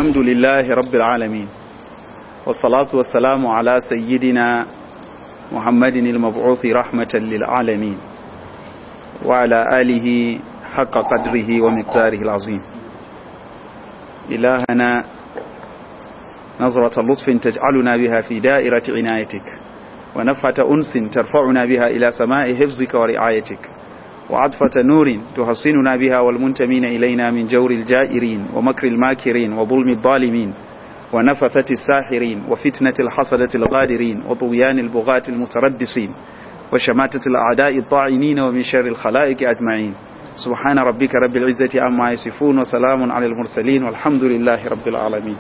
الحمد لله رب العالمين والصلاة والسلام على سيدنا محمد المبعوث رحمة للعالمين وعلى آله حق قدره ومقداره العظيم إلهنا نظرة لطف تجعلنا بها في دائرة عنايتك ونفحة أنس ترفعنا بها إلى سماء حفظك ورعايتك وعطفة نور تحصننا بها والمنتمين إلينا من جور الجائرين ومكر الماكرين وظلم الظالمين ونفثة الساحرين وفتنة الحصدة الغادرين وطغيان البغاة المتربصين وشماتة الأعداء الطاعنين ومن شر الخلائق أجمعين سبحان ربك رب العزة عما يصفون وسلام على المرسلين والحمد لله رب العالمين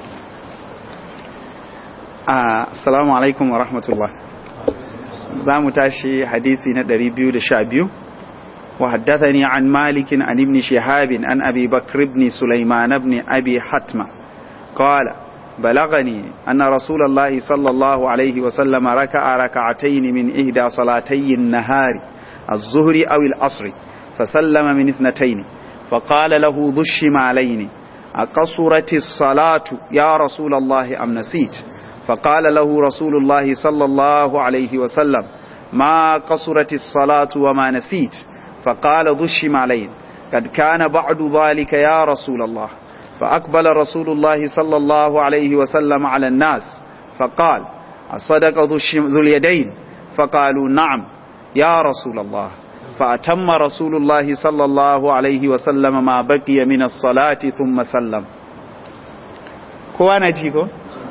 آه السلام عليكم ورحمة الله زام تاشي حديثي ندري بيو لشابيو وحدثني عن مالك عن ابن شهاب عن أبي بكر بن سليمان بن أبي حتمة قال بلغني أن رسول الله صلى الله عليه وسلم ركع ركعتين من إهدى صلاتي النهار الظهر أو العصر فسلم من اثنتين فقال له ذو الشمالين أقصرت الصلاة يا رسول الله أم نسيت فقال له رسول الله صلى الله عليه وسلم ما قصرت الصلاة وما نسيت فقال ذو الشمالين قد كان بعد ذلك يا رسول الله فأقبل رسول الله صلى الله عليه وسلم على الناس فقال أصدق ذو اليدين فقالوا نعم يا رسول الله فأتم رسول الله صلى الله عليه وسلم ما بقي من الصلاة ثم سلم كوانا جيكو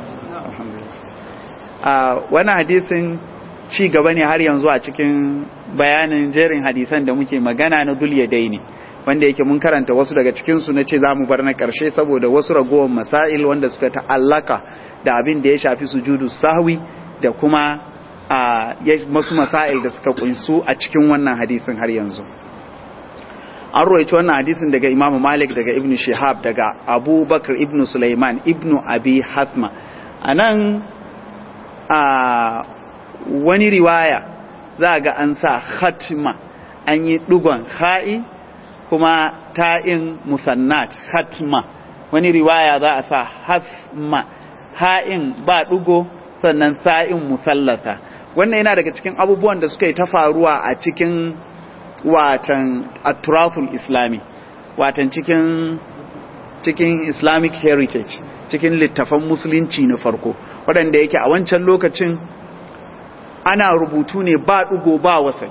وانا حديث ci gaba ne har yanzu a cikin bayanin jerin hadisan da muke magana na dul yadaini wanda yake mun karanta wasu daga cikin su nace zamu bar na karshe saboda wasu ragowar masail wanda suka ta'allaka da abin da ya shafi sujudu sahwi da kuma a masu masail da suka kunsu a cikin wannan hadisin har yanzu an roito wannan hadisin daga Imam Malik daga Ibn Shihab daga Abu Bakr Ibn Sulaiman Ibn Abi Hasma anan a wani riwaya za ga an sa khatma an yi dugon ha'i kuma ta'in musannat khatma wani riwaya za a sa hasma ha'in ba dugo sannan sa'in musallata wannan yana daga cikin abubuwan da suka yi ta faruwa a cikin watan atraful islami watan cikin cikin islamic heritage cikin littafan musulunci na farko waɗanda yake a wancan lokacin ana rubutu ne ba ɗugo ba wasali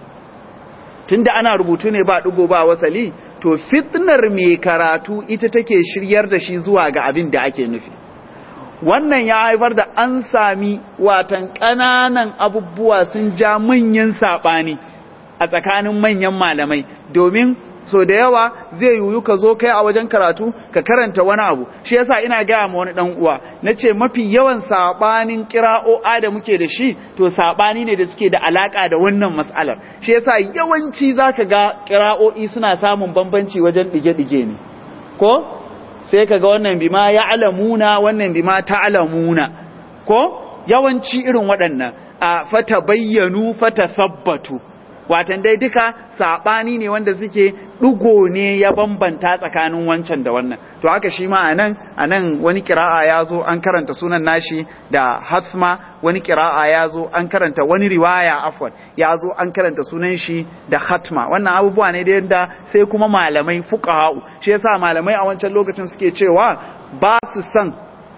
tunda ana rubutu ne ba ɗugo ba wasali to fitnar mai karatu ita take shiryar da shi zuwa ga abin da ake nufi wannan ya haifar da an sami watan ƙananan abubuwa sun ja manyan saɓani a tsakanin manyan malamai domin so da yawa zai yiwu ka zo kai a wajen karatu ka karanta wani abu shi yasa ina gaya ma wani dan uwa nace mafi yawan sabanin qira'o'a da muke da shi to sabani ne da suke da alaka da wannan mas'alar shi yasa yawanci zaka ga qira'o'i suna samun bambanci wajen dige-dige ne ko sai kaga wannan bima ya'lamuna wannan bima ta'lamuna ko yawanci irin waɗannan a fata bayyanu fata sabbatu watan dai duka saɓani ne wanda suke ɗugo ne ya bambanta tsakanin wancan da wannan to haka shi ma anan anan wani kira'a ya zo an karanta sunan nashi da hasma wani kira'a ya zo an karanta wani riwaya afwan ya zo an karanta sunan shi da hatma wannan abubuwa ne da yadda sai kuma malamai fuqaha'u shi yasa malamai a wancan lokacin suke cewa ba su san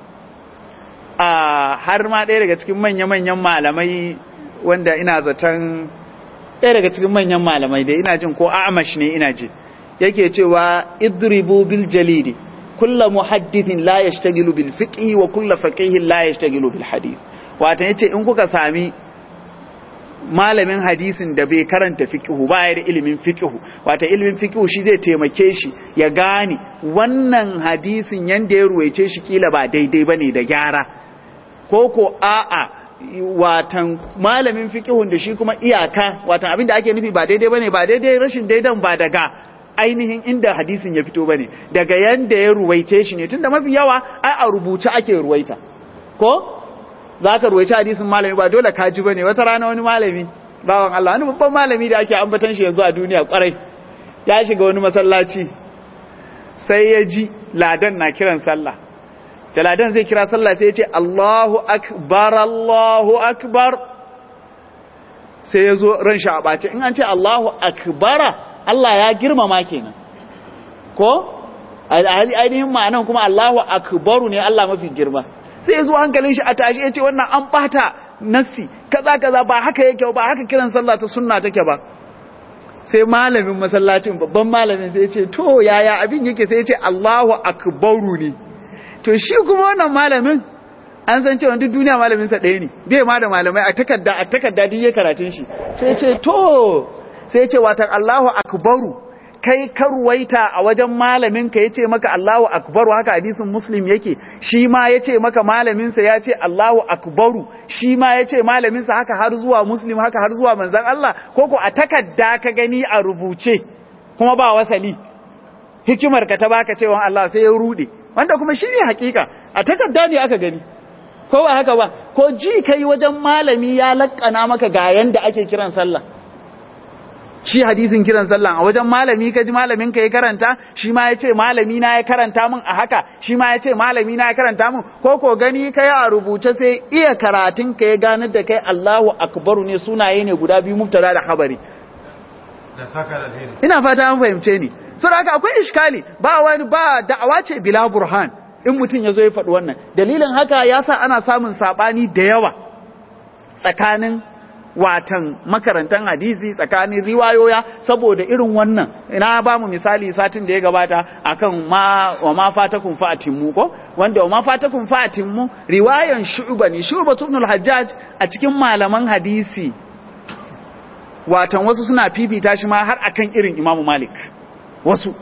a har ma ɗaya daga cikin manya-manyan malamai wanda ina zaton ɗaya daga cikin manyan malamai dai ina jin ko amash ne ina ji yake cewa idribu bil jalidi kullu muhaddithin la yashtagilu bil fiqhi wa kullu faqihin la yashtagilu bil hadith wato yace in kuka sami malamin hadisin da bai karanta fiqhu ba ya da ilimin fiqhu wato ilimin fiqhu shi zai taimake shi ya gane wannan hadisin yanda ya ruwaice shi kila ba daidai bane da gyara ko ko a'a watan malamin fiqhun da shi kuma iyaka watan abin da ake nufi ba daidai bane ba daidai rashin daidan ba daga ainihin inda hadisin ya fito bane daga yanda ya ruwaice shi ne tunda mafi yawa ai a rubuce ake ruwaita ko zaka ruwaice hadisin malami ba dole kaji bane wata rana wani malami bawan Allah wani babban malami da ake ambatan shi yanzu a duniya kwarai ya shiga wani masallaci sai ya ji ladan na kiran sallah da ladan zai kira sallah sai ya ce Allahu akbar Allahu akbar sai ya zo ran shi a ɓace in an ce Allahu akbara Allah ya girmama kenan ko ainihin ma'anan kuma Allahu akbaru ne Allah mafi girma sai ya zo hankalin shi a tashi ya ce wannan an ɓata nassi kaza kaza ba haka yake ba haka kiran sallah ta sunna take ba sai malamin masallacin babban malamin sai ya ce to yaya abin yake sai ya ce Allahu akbaru ne to shi kuma wannan malamin an san cewa duk duniya malamin sa ɗaya ne bai ma da malamai a takarda a takarda duk ya karatun shi sai ya ce to sai ya ce watan Allahu akbaru kai karwaita a wajen malamin ka yace maka Allahu akbaru haka hadisin muslim yake shi ma yace maka malamin sa yace Allahu akbaru shi ma yace malamin sa haka har zuwa muslim haka har zuwa manzon Allah koko a takarda ka gani a rubuce kuma ba wasali hikimar ka ta baka cewa Allah sai ya rude wanda kuma shine hakika a takarda ne aka gani ko ba haka ba ko ji kai wajen malami ya lakkana maka ga yanda ake kiran sallah shi hadisin kiran sallah a wajen malami ka ji malamin ka ya karanta shi ma ya ce malami na ya karanta min a haka shi ma ya ce malami na ya karanta min ko ko gani kai a rubuce sai iya karatun ka ya ganar da kai Allahu akbaru ne sunaye ne guda biyu mubtada da khabari ina fata an fahimce ni saboda haka akwai iskali ba wani ba da'awa ce bila burhan in mutum ya zo ya faɗi wannan dalilin haka ya sa ana samun saɓani da yawa tsakanin watan makarantan hadisi tsakanin riwayoya saboda irin wannan ina ba mu misali satin da ya gabata akan ma wa ma fatakum fa'atimmu ko wanda wa ma fatakum fa'atimmu riwayan shu'ba ne shu'ba ibn al-hajjaj a cikin malaman hadisi watan wasu suna fifita shi ma har akan irin imamu malik wasu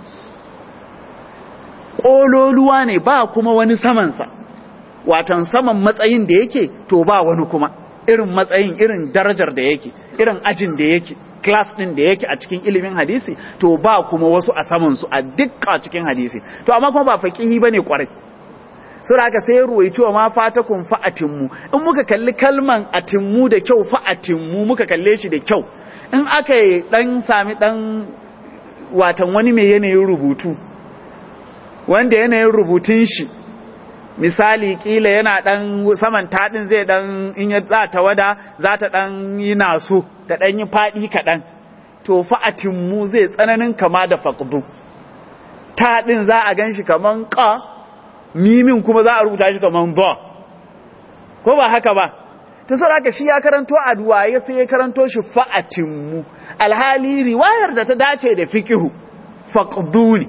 ƙololuwa ne ba kuma wani samansa watan saman matsayin da yake to ba wani kuma irin matsayin irin darajar da yake irin ajin da yake class din da yake a cikin ilimin hadisi to ba kuma wasu a saman su a dukkan cikin hadisi to amma kuma ba faqihi bane kwarai sura haka sai ruwaici wa ma fatakun fa'atimmu in muka kalli kalman atimmu da kyau fa'atimmu muka kalle shi da kyau in aka yi dan sami dan watan wani mai yanayin rubutu wanda yanayin rubutun shi misali kila yana dan saman tadin zai dan in ya za ta wada za ta dan yi naso ta dan yi fadi kadan to fa'atin mu zai tsananin kama da faqdu tadin za a ganshi kaman qa mimin kuma za a rubuta shi kaman ba ko ba haka ba to saboda shi ya karanto addu'a sai ya karanto shi fa'atin mu alhali riwayar da ta dace da fiqhu faqdu ne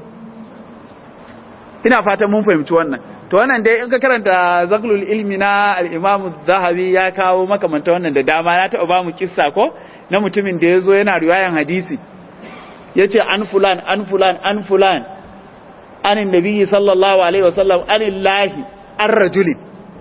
ina fatan mun fahimci wannan to wannan dai in ka karanta zaklul ilmi na al-imam zahabi ya kawo makamanta wannan da dama na taɓa ba mu kissa ko na mutumin da ya zo yana riwayan hadisi ya ce an fulan an fulan an fulan anin nabiyyi sallallahu alaihi wasallam anin lahi an rajulin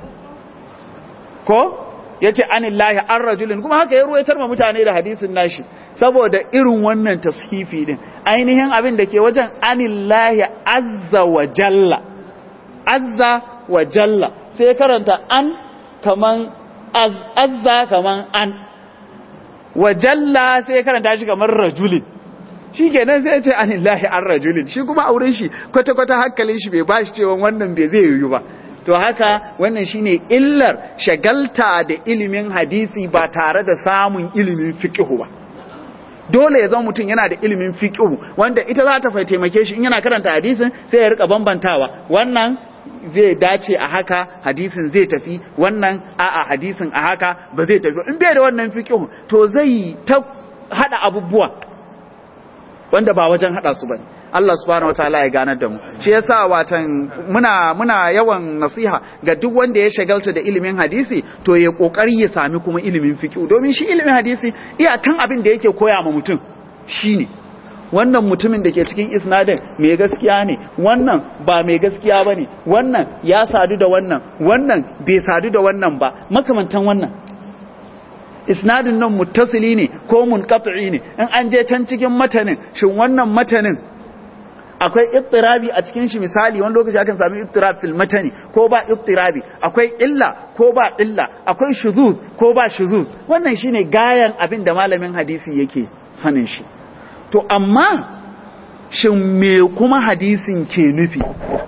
ko ya ce anin lahi an rajulin kuma haka ya ruwaitar ma mutane da hadisin nashi saboda irin wannan tashifi din ainihin abin da ke wajen anin lahi azza wa jalla azza wa jalla sai karanta an kaman azza kaman an wa jalla sai karanta shi kamar rajulin shi kenan sai ce anillahi an rajulin shi kuma auren shi kwata-kwata hankalin shi bai bashi cewa wannan bai zai yiwu ba to haka wannan shine illar shagalta da ilimin hadisi ba tare da samun ilimin fiqh ba dole ya zama mutum yana da ilimin fiqh wanda ita za ta taimake shi in yana karanta hadisin sai ya rika bambantawa wannan zai dace a haka hadisin zai tafi wannan a'a hadisin a haka ba zai tafi in bai da wannan fiqh to zai ta hada abubuwa wanda ba wajen hada su bane Allah subhanahu wataala ya ganar da mu shi yasa watan muna muna yawan nasiha ga duk wanda ya shagalta da ilimin hadisi to ya kokari ya sami kuma ilimin fiqh domin shi ilimin hadisi iyakan abin da yake koya ma mutum shine wannan mutumin da ke cikin isnadin mai gaskiya ne wannan ba mai gaskiya ba ne wannan ya sadu da wannan wannan bai sadu da wannan ba makamantan wannan isnadin nan muttasili ne ko munqati ne in an je can cikin matanin shin wannan matanin akwai ittirabi a cikin shi misali wani lokaci akan sami ittirab fil matani ko ba ittirabi akwai illa ko ba illa akwai shuzuz ko ba shuzuz wannan shine gayan abin da malamin hadisi yake sanin shi to amma shin me kuma hadisin ke nufi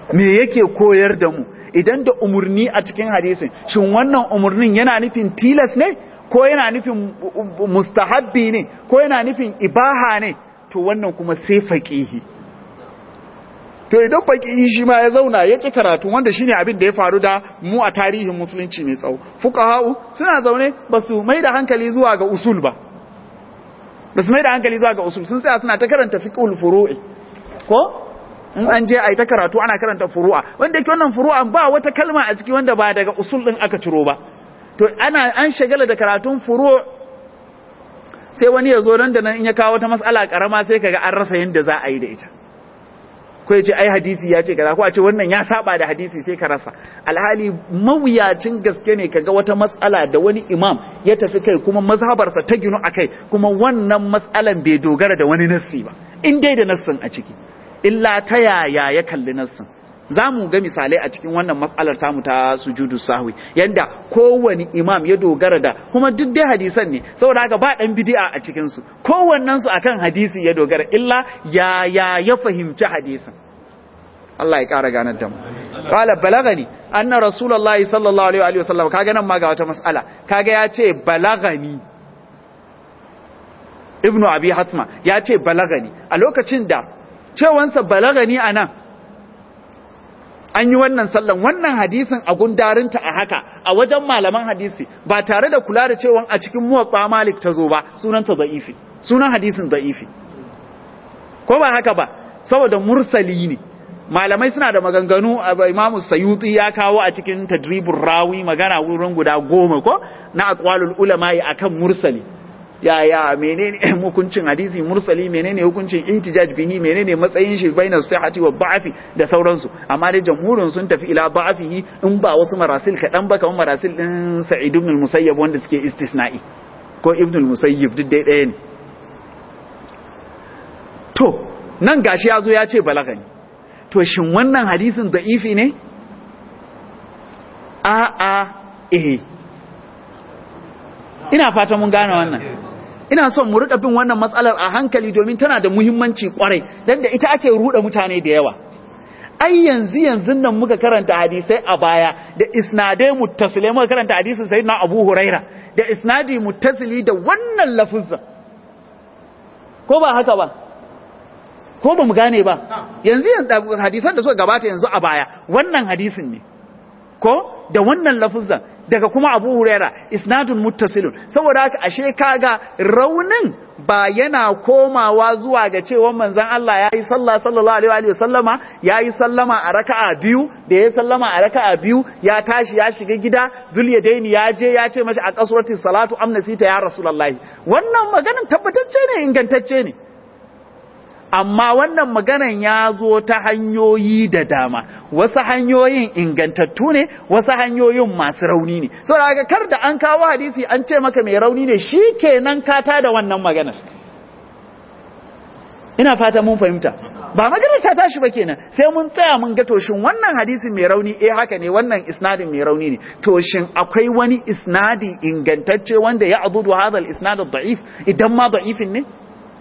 me yake koyar da mu idan da umurni a cikin hadisin shin wannan umurnin yana nufin tilas ne ko yana nufin mustahabbi ne ko yana nufin ibaha ne to wannan kuma sai faqihi to idan faqihi shi ma ya zauna ya ki karatu wanda shine abin da ya faru da mu a tarihin musulunci mai tsawo fuqaha'u suna zaune basu mai da hankali zuwa ga usul ba basu mai da hankali zuwa ga usul sun tsaya suna ta karanta fiqhul furu'i ko in an je a yi ta karatu ana karanta furu'a wanda yake wannan furu'a ba wata kalma a ciki wanda ba daga usul din aka ciro ba to ana an shagala da karatun furu' sai wani ya zo nan da nan in ya kawo wata mas'ala karama sai kaga an rasa yadda za a yi da ita ko ya ce ai hadisi ya ce kaza ko a ce wannan ya saba da hadisi sai ka rasa alhali mawuyacin gaske ne kaga wata mas'ala da wani imam ya tafi kai kuma mazhabarsa ta ginu akai kuma wannan mas'alan bai dogara da wani nassi ba in dai da nassin a ciki illa ta yaya ya kalli nassin za mu ga misalai a cikin wannan matsalar tamu ta sujudu sahwi yanda kowane imam ya dogara da kuma duk dai hadisan ne saboda haka ba dan bid'a a cikin su kowannen su akan hadisi ya dogara illa ya ya ya fahimci hadisin Allah ya kara ganar da mu qala balagani anna rasulullahi sallallahu alaihi wa sallam kaga nan ma ga wata mas'ala kaga ya ce balagani ibnu abi hatma ya ce balagani a lokacin da cewansa balagani anan an yi wannan sallan wannan hadisin a gundarinta a haka a wajen malaman hadisi ba tare da kula da cewa a cikin muwaffa malik ta zo ba sunanta da'ifi sunan hadisin da'ifi ko ba haka ba saboda mursali ne malamai suna da maganganu imamu sayuti ya kawo a cikin tadribur rawi magana wurin guda goma ko na aqwalul ulama akan mursali ya ya menene hukuncin hadisi mursali menene hukuncin ihtijaj bihi menene matsayin shi bainas sihhati wa da'fi da sauransu amma dai jamhurin sun tafi ila da'fihi in ba wasu marasil kadan ba kamar marasil din Sa'id ibn al-Musayyab wanda suke istisna'i ko Ibn al-Musayyib duk dai ɗaya ne to nan gashi yazo ya ce balagani to shin wannan hadisin da'ifi ne a a eh ina fata mun gane wannan ina son mu rika bin wannan matsalar a hankali domin tana da muhimmanci kwarai dan da ita ake ruda mutane da yawa ai yanzu yanzu nan muka karanta hadisai a baya da isnadai muttasilai muka karanta hadisin sayyidina Abu Huraira da isnadi muttasili da wannan lafuzza ko ba haka ba ko ba mu gane ba yanzu yanzu hadisan da suka gabata yanzu a baya wannan hadisin ne ko da wannan lafuzzan daga kuma Abu Huraira isnadun muttasilun saboda haka ashe kaga raunin ba yana komawa zuwa ga cewa manzon Allah yayi sallah sallallahu alaihi wa sallama yayi sallama a raka'a biyu da yayi sallama a raka'a biyu ya tashi ya shiga gida Zulyadaini ya je ya ce mashi a kasurati salatu amnasita ya rasulullahi wannan maganan tabbatacce ne ingantacce ne amma wannan maganan ya zo ta hanyoyi da dama wasu hanyoyin ingantattu ne wasu hanyoyin masu rauni ne so daga kar da an kawo hadisi an ce maka mai rauni ne shi kenan ka da wannan maganar ina fata mun fahimta ba maganar ta tashi ba kenan sai mun tsaya mun ga toshin wannan hadisin mai rauni eh haka ne wannan isnadin mai rauni ne toshin akwai wani isnadi ingantacce wanda ya adudu hadal isnad da'if idan ma da'ifin ne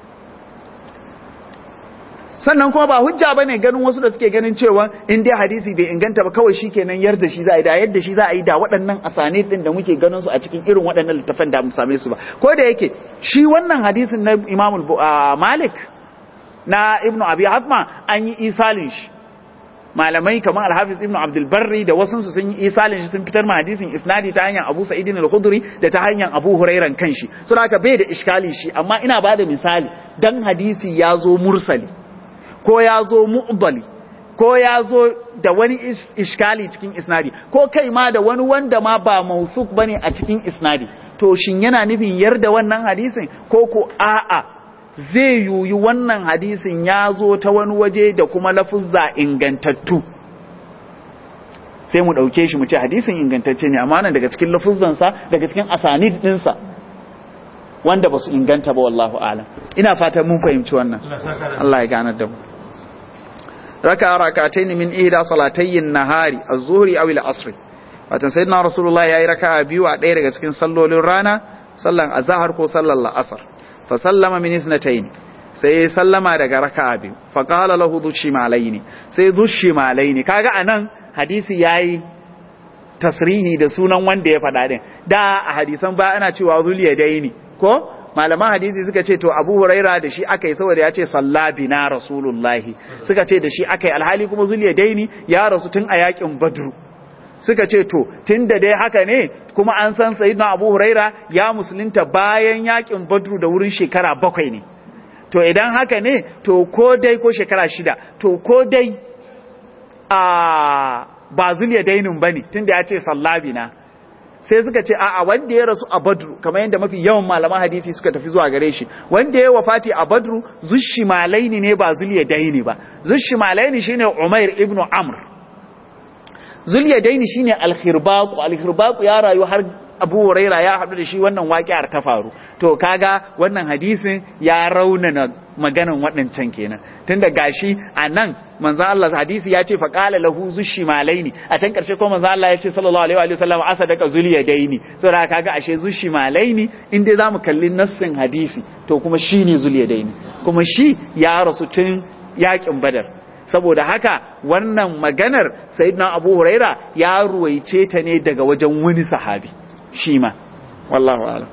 sannan kuma ba hujja bane ganin wasu da suke ganin cewa in dai hadisi bai inganta ba kawai shikenan yarda shi za a yi da yadda shi za a yi da waɗannan asane din da muke ganin su a cikin irin waɗannan littafan da mu same su ba ko da yake shi wannan hadisin na Imam Malik na Ibn Abi Hatma an yi isalin shi malamai kamar Al-Hafiz Ibn Abdul Barri da wasu su sun yi isalin shi sun fitar ma hadisin isnadi ta hanyar Abu Sa'id al-Khudri da ta hanyar Abu Hurairan kanshi saboda haka bai da iskali shi amma ina bada misali dan hadisi ya zo mursali ko ya zo mu'dali ko ya zo da wani iskali cikin isnadi ko kai ma da wani wanda ma ba mausuk bane a cikin isnadi to shin yana nufin yarda wannan hadisin ko ko a'a zai yuyi wannan hadisin ya zo ta wani waje da kuma lafuzza ingantattu sai mu ɗauke shi mu ce hadisin ingantacce ne amma nan daga cikin lafuzzansa daga cikin asanid ɗinsa wanda ba su inganta ba wallahu alam ina fatan mun fahimci wannan Allah ya ganar da mu raka rakatayn min ihda salatayyin nahari az-zuhri aw al-asr watan sayyidina rasulullah yayi raka'a biyu a ɗaya daga cikin sallolin rana sallan azhar ko sallan la'asar fa sallama min ithnatayn sai ya sallama daga raka'a biyu fa qala lahu dhushimalaini sai dhushimalaini kaga anan hadisi yayi tasrihi da sunan wanda ya faɗa din da a hadisan ba ana cewa zuliya daini ko malaman hadisi suka ce to Abu Huraira da shi aka yi saboda ya ce sallabina rasulullahi suka ce da shi aka yi alhali kuma zuliya daini ya rasu tun a yakin badru suka ce to tun da dai haka ne kuma an san sayyidina Abu Huraira ya musulunta bayan yakin badru da wurin shekara bakwai ne to idan haka ne to ko dai ko shekara shida to ko dai a ba zuliya dainin ba ne tun da ya ce sallabina sai suka ce a'a wanda ya rasu a badru kamar yadda mafi yawan malaman hadisi suka tafi zuwa gare shi wanda ya wafati a badru zushimalaini ne ba zuliya daini ba zushimalaini shine umair ibnu amr zuliya daini shine alkhirbaqu alkhirbaqu ya rayu har abu huraira ya haɗu da shi wannan waƙiyar ta faru to kaga wannan hadisin ya raunana maganan waɗancan kenan tunda gashi a nan manzo Allah hadisi ya ce fa qala lahu zushimalaini a can karshe ko manzo Allah ya ce sallallahu alaihi wa sallam asadaka zuliyadaini saboda kaga ashe zushimalaini in dai zamu kalli nassin hadisi to kuma shine zuliyadaini kuma shi ya rasu tun yakin badar saboda haka wannan maganar sayyidina abu huraira ya ruwaice ta ne daga wajen wani sahabi shi ma wallahu alam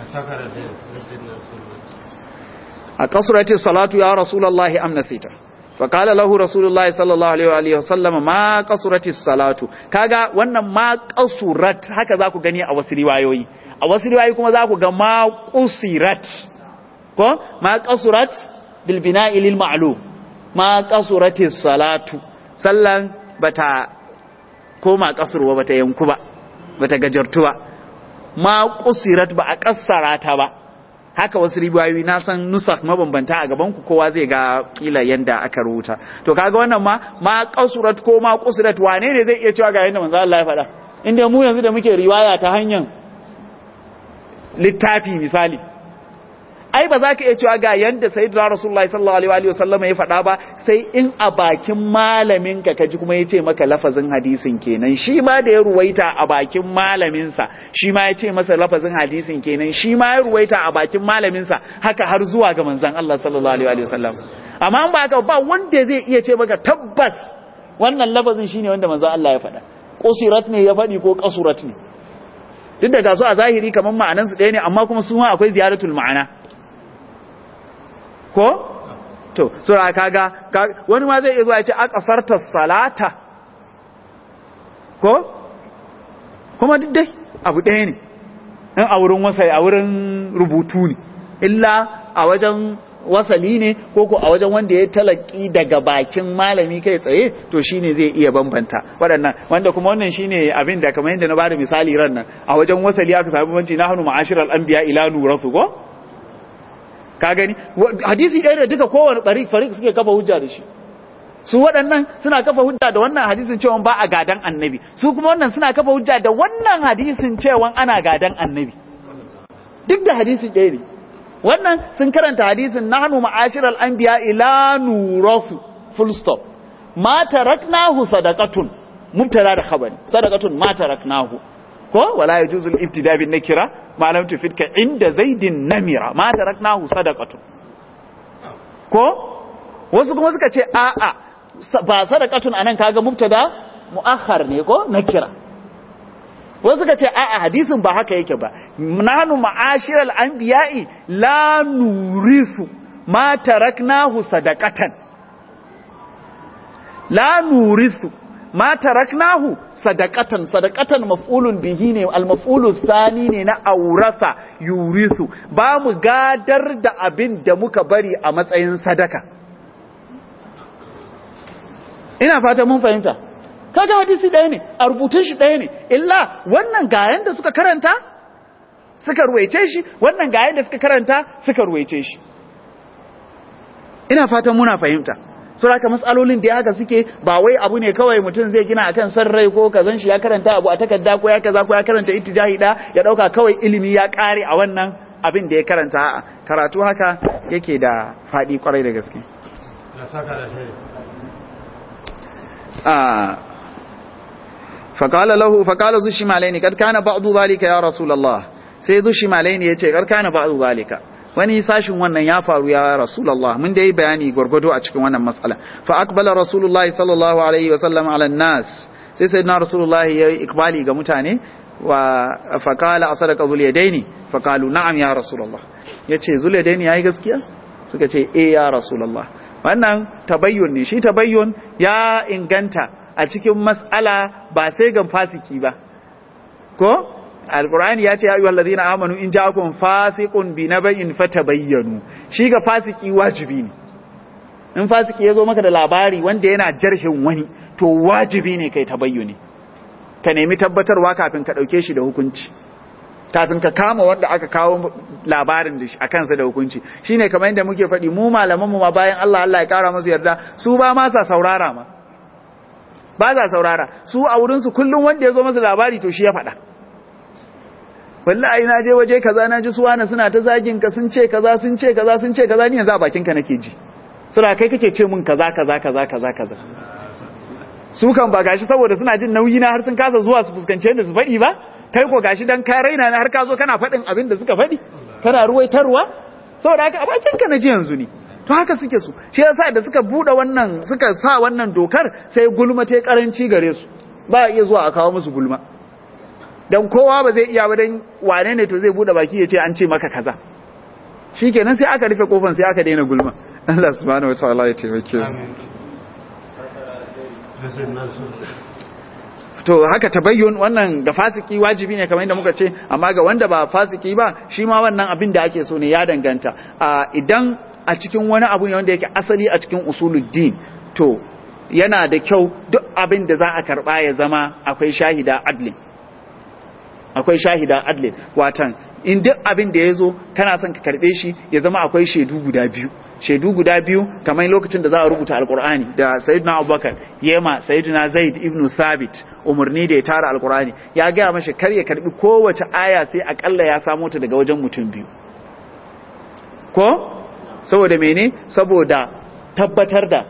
a kasurati salatu ya rasulullahi amnasita فقال له رسول الله صلى الله عليه وآله وسلم ما قصرت الصلاة kaga wannan ma qasurat haka zaku gani a wasu riwayoyi a wasu riwayoyi kuma zaku ga ma qusirat ko ma qasurat bil bina'i lil ma'lum ma qasurati salatu sallan bata koma kasurwa bata yanku ba bata gajartu ba ma qusirat ba a kassara ta ba haka wasu riwayoyi na san nusak mabambanta a gaban ku kowa zai ga kila yanda aka rubuta to kaga wannan ma ma qasurat ko ma qusirat wane ne zai iya cewa ga yanda manzo Allah ya faɗa inda mu yanzu da muke riwaya ta hanyar littafi misali ai ba za ka iya cewa ga yanda sayyidina rasulullahi sallallahu alaihi wa sallam ya faɗa ba sai in a bakin malamin ka kaji kuma ya ce maka lafazin hadisin kenan shi ma da ya ruwaita a bakin malamin sa shi ma ya ce masa lafazin hadisin kenan shi ma ya ruwaita a bakin malamin sa haka har zuwa ga manzon Allah sallallahu alaihi wa sallam amma ba haka ba wanda zai iya ce maka tabbas wannan lafazin shine wanda manzon Allah ya faɗa qusirat ne ya faɗi ko qasurat ne duk da gasu a zahiri kamar ma'anansu ɗaya ne amma kuma su ma akwai ziyaratul ma'ana ko to sura kaga wani ma zai iya zuwa ya ce aqasarta salata ko kuma duk dai abu ɗaya ne in a wurin wasai a wurin rubutu ne illa a wajen wasali ne ko ko a wajen wanda ya talaki daga bakin malami kai tsaye to shine zai iya bambanta waɗannan wanda kuma wannan shine abin da kamar yadda na bada misali ran nan a wajen wasali aka samu banci na hanu ma'ashiral anbiya ila nuratu ko ka gani hadisi ɗaya da duka kowane ɓari farik suke kafa hujja da shi su waɗannan suna kafa hujja da wannan hadisin cewa ba a gadan annabi su kuma wannan suna kafa hujja da wannan hadisin cewa ana gadan annabi duk da hadisi ɗaya ne wannan sun karanta hadisin nahnu ma'ashiral anbiya ila nurafu full stop ma taraknahu sadaqatun mubtada da khabari sadaqatun ma taraknahu ko wala yajuzu al-ibtida bin nakira ma lam tufidka inda zaidin namira ma taraknahu sadaqatun ko wasu kuma suka ce a a ba sadaqatun anan kaga mubtada muakhar ne ko nakira wasu suka ce a a hadisin ba haka yake ba nahnu ma'ashiral anbiya'i la nurisu ma taraknahu sadaqatan la nurisu ma taraknahu sadaqatan sadaqatan maf'ulun bihi ne al-maf'ulu thani ne na aurasa yurisu ba mu gadar da abin da muka bari a matsayin sadaka ina fata mun fahimta kaga hadisi ɗaya ne a rubutun shi ɗaya ne illa wannan ga yanda suka karanta suka ruwaice shi wannan ga yanda suka karanta suka ruwaice shi ina fatan muna fahimta saboda matsalolin da haka suke ba wai abu ne kawai mutum zai gina akan san rai ko kazan shi ya karanta abu a takarda ko ya kaza ko ya karanta ittijahi da ya dauka kawai ilimi ya kare a wannan abin da ya karanta a karatu haka yake da fadi kwarai da gaske فقال له فقال ذو الشمالين قد كان بعض ذلك يا رسول الله sai zu shimalaini yace kar kana ba'du zalika wani sashin wannan ya faru ya rasulullah mun dai bayani gwargwado a cikin wannan matsala fa aqbala rasulullahi sallallahu alaihi wa sallam ala nas sai sayyidina rasulullahi ya ikbali ga mutane wa fa qala asadaka zul yadaini fa qalu na'am ya rasulullah yace zul yadaini yayi gaskiya suka ce eh ya rasulullah wannan tabayyun ne shi tabayyun ya inganta a cikin mas'ala ba sai ga fasiki ba ko alqur'ani ya ce ya ayyuhal ladina amanu in ja'akum fasiqun binaba'in fatabayyanu shi ga fasiki wajibi ne in fasiki yazo maka da labari wanda yana jarhin wani to wajibi ne kai tabayyuni ka nemi tabbatarwa kafin ka dauke shi da hukunci kafin ka kama wanda aka kawo labarin da shi a kansa da hukunci shine kamar yadda muke faɗi mu malaman mu ma bayan Allah Allah ya kara musu yarda su ba ma sa saurara ma ba sa saurara su a wurin su kullum wanda ya zo masa labari to shi ya faɗa wallahi na je waje kaza na ji su wani suna ta zagin ka sun ce kaza sun ce kaza sun ce kaza ni yanzu a bakin ka nake ji suna kai kake ce mun kaza kaza kaza kaza kaza su kan ba gashi saboda suna jin nauyi na har sun kasa zuwa su fuskance da su faɗi ba kai ko gashi dan ka raina na har ka zo kana faɗin abin da suka faɗi kana ruwaitarwa saboda haka a bakin ka na ji yanzu ne to haka suke su shi yasa da suka bude wannan suka sa wannan dokar sai gulma ta karanci gare su ba iya zuwa a kawo musu gulma dan kowa ba zai iya ba dan wane ne to zai bude baki ya ce an ce maka kaza shikenan sai aka rufe kofan sai aka daina gulma Allah subhanahu wa ta'ala ya taimake to haka tabayyun wannan ga fasiki wajibi ne kamar yadda muka ce amma ga wanda ba fasiki ba shi ma wannan abin da ake so ne ya danganta idan a cikin wani abu ne wanda yake asali a cikin usuluddin to yana da kyau duk abin da za a karba ya zama akwai shahida adlin akwai shahida adlin watan in duk abin da ya zo kana son ka karbe shi ya zama akwai shaidu guda biyu shaidu guda biyu kamar lokacin da za a rubuta alkur'ani da sayyidina abubakar yema sayyidina zaid ibn thabit umarni da ya tara alkur'ani ya gaya mashi kar ya karbi kowace aya sai akalla ya samo ta daga wajen mutum biyu ko saboda mene saboda tabbatar da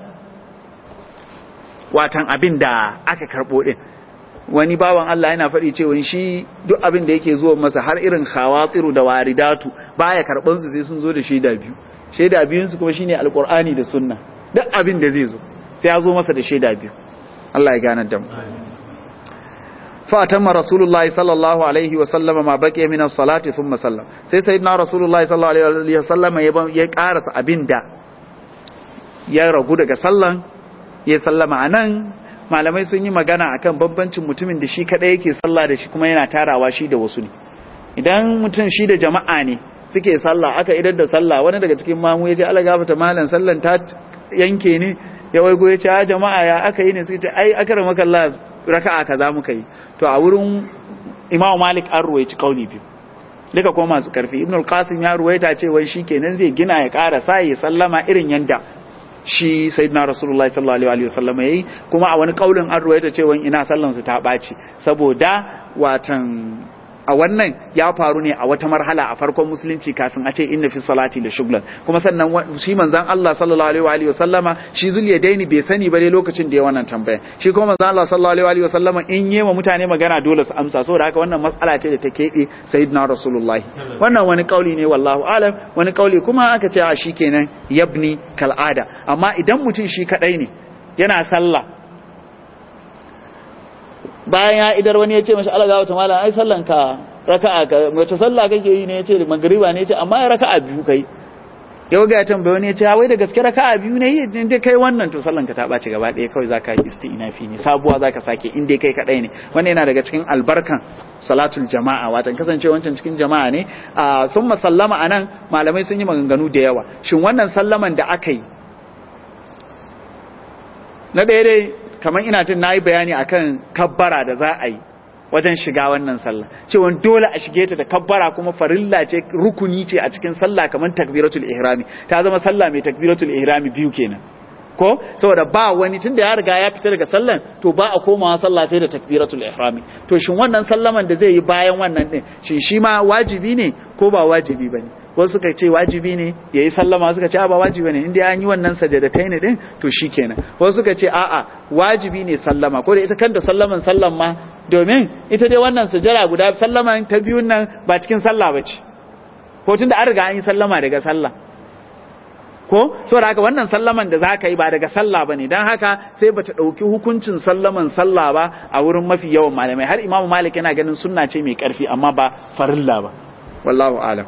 watan abin da aka karbo din wani bawan Allah yana faɗi cewa shi duk abin da yake zuwa masa har irin khawatiru da waridatu baya karban su sai sun zo da shaida biyu shaida biyun su kuma shine alqur'ani da sunna duk abin da zai zo sai ya zo masa da shaida biyu Allah ya gane da mu fa atamma rasulullahi sallallahu alaihi wa sallama ma baqiya min as-salati thumma sallam sai sayyidina rasulullahi sallallahu alaihi wa sallama ya karasa abinda ya ragu daga sallan ya sallama anan malamai sun yi magana akan bambancin mutumin da shi kadai yake sallah da shi kuma yana tarawa shi da wasu ne idan mutum shi da jama'a ne suke sallah aka idar da sallah wani daga cikin mamu ya ce ala gafata malam sallan ta yanke ne ya waigo ya ce a jama'a ya aka yi ne sai ta ai aka rama kalla raka'a kaza muka yi to a wurin imamu malik an ruwaici kauli biyu duka kuma masu karfi ibn al-qasim ya ruwaita cewa shi kenan zai gina ya ƙara sa ya sallama irin yanda shi sayyidina rasulullahi sallallahu alaihi wasallam yayi kuma a wani kaulin an ruwaita cewa ina sallan su ta ɓaci saboda watan a wannan ya faru ne a wata marhala a farkon musulunci kafin a ce inna fi salati da shuglan kuma sannan shi manzon Allah sallallahu alaihi wa alihi wasallama shi zuliyadaini bai sani ba dai lokacin da ya wannan tambaya shi kuma manzon Allah sallallahu alaihi wa alihi wasallama in yema mutane magana dole su amsa saboda haka wannan mas'ala ce da ta kebe sayyidina rasulullahi wannan wani kauli ne wallahu alam wani kauli kuma aka ce a shikenan yabni kal'ada amma idan mutum shi kadai ne yana sallah bayan ya idar wani ya ce mashi alaga wata malam ai sallan ka raka'a ka wace sallah kake yi ne ya ce magriba ne ya ce amma ya raka'a biyu kai yau ga ya tambaye wani ya ce wai da gaske raka'a biyu ne in dai kai wannan to sallan ka ta ɓaci gaba ɗaya kawai zaka yi isti'nafi ne sabuwa zaka sake in dai kai kadai ne wannan yana daga cikin albarkan salatul jama'a watan kasance wancan cikin jama'a ne a sun sallama anan malamai sun yi maganganu da yawa shin wannan sallaman da aka yi na ɗaya dai kamar ina jin nayi bayani akan kabbara da za a yi wajen shiga wannan sallah cewa dole a shige ta da kabbara kuma farilla ce rukuni ce a cikin sallah kamar takbiratul ihrami ta zama sallah mai takbiratul ihrami biyu kenan ko saboda ba wani tunda ya riga ya fita daga sallan to ba a komawa sallah sai da takbiratul ihrami to shin wannan sallaman da zai yi bayan wannan din shin shi ma wajibi ne ko ba wajibi bane wasu suka ce wajibi ne yayi sallama suka ce ba wajibi ne inda an yi wannan sajadatai ne din to shikenan wasu suka ce a'a wajibi ne sallama ko da ita kanta sallaman sallan ma domin ita dai wannan sujada guda sallaman ta biyun nan ba cikin sallah bace ko tunda an riga an yi sallama daga sallah ko saboda haka wannan sallaman da zaka yi ba daga sallah bane dan haka sai bata dauki hukuncin sallaman sallah ba a wurin mafi yawan malamai har imamu malik yana ganin sunna ce mai karfi amma ba farilla ba wallahu alam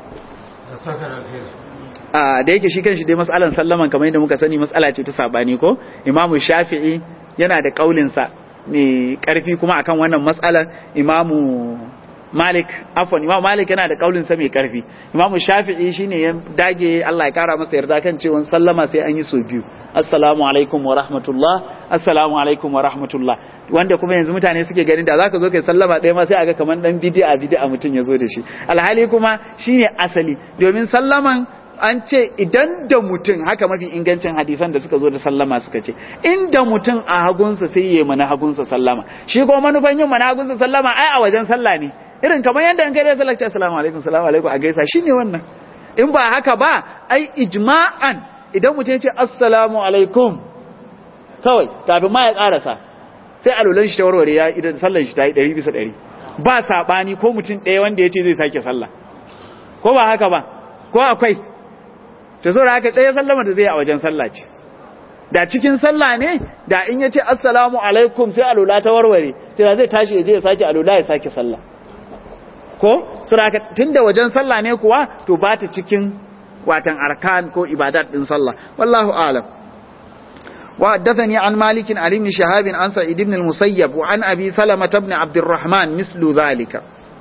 a da yake shi kanshi dai mas'alan sallaman kamar yadda muka sani mas'ala ce ta sabani ko imamu shafi'i yana da kaulin sa mai karfi kuma akan wannan mas'alar imamu Malik afwan Imam Malik yana da kaulin sa mai karfi Imam Shafi'i shine ya dage Allah ya kara masa yarda kan cewa sallama sai an yi so biyu assalamu alaikum wa rahmatullah assalamu alaikum wa rahmatullah wanda kuma yanzu mutane suke ganin da zaka zo kai sallama ɗaya ma sai aga kaman dan bid'a bid'a mutun ya zo da shi alhali kuma shine asali domin sallaman an ce idan da mutum haka mafi ingancin hadisan da suka zo da sallama suka ce inda mutum a hagunsa sai yi mana hagunsa sallama shi kuma manufan yin mana hagunsa sallama ai a wajen sallah ne irin kamar yadda an kai da sallah assalamu alaikum assalamu alaikum a gaisa shine wannan in ba haka ba ai ijma'an idan mutum ya ce assalamu alaikum kawai kafin ma ya karasa sai alulan shi ta warware ya idan sallan shi ta yi 100 bisa 100 ba sabani ko mutum ɗaya wanda ya ce zai sake sallah ko ba haka ba ko akwai to zo haka ɗaya sallama da zai a wajen sallah ce da cikin sallah ne da in ya ce assalamu alaikum sai alula ta warware sai zai tashi ya je ya sake alula ya sake sallah ko suraka tunda wajen sallah ne kuwa to ba ta cikin watan arkan ko ibadat din sallah wallahu a'lam wa haddathani an malik an ibn shahab an sa'id ibn al-musayyab wa an abi salama ibn abd الرحمن mislu dhalika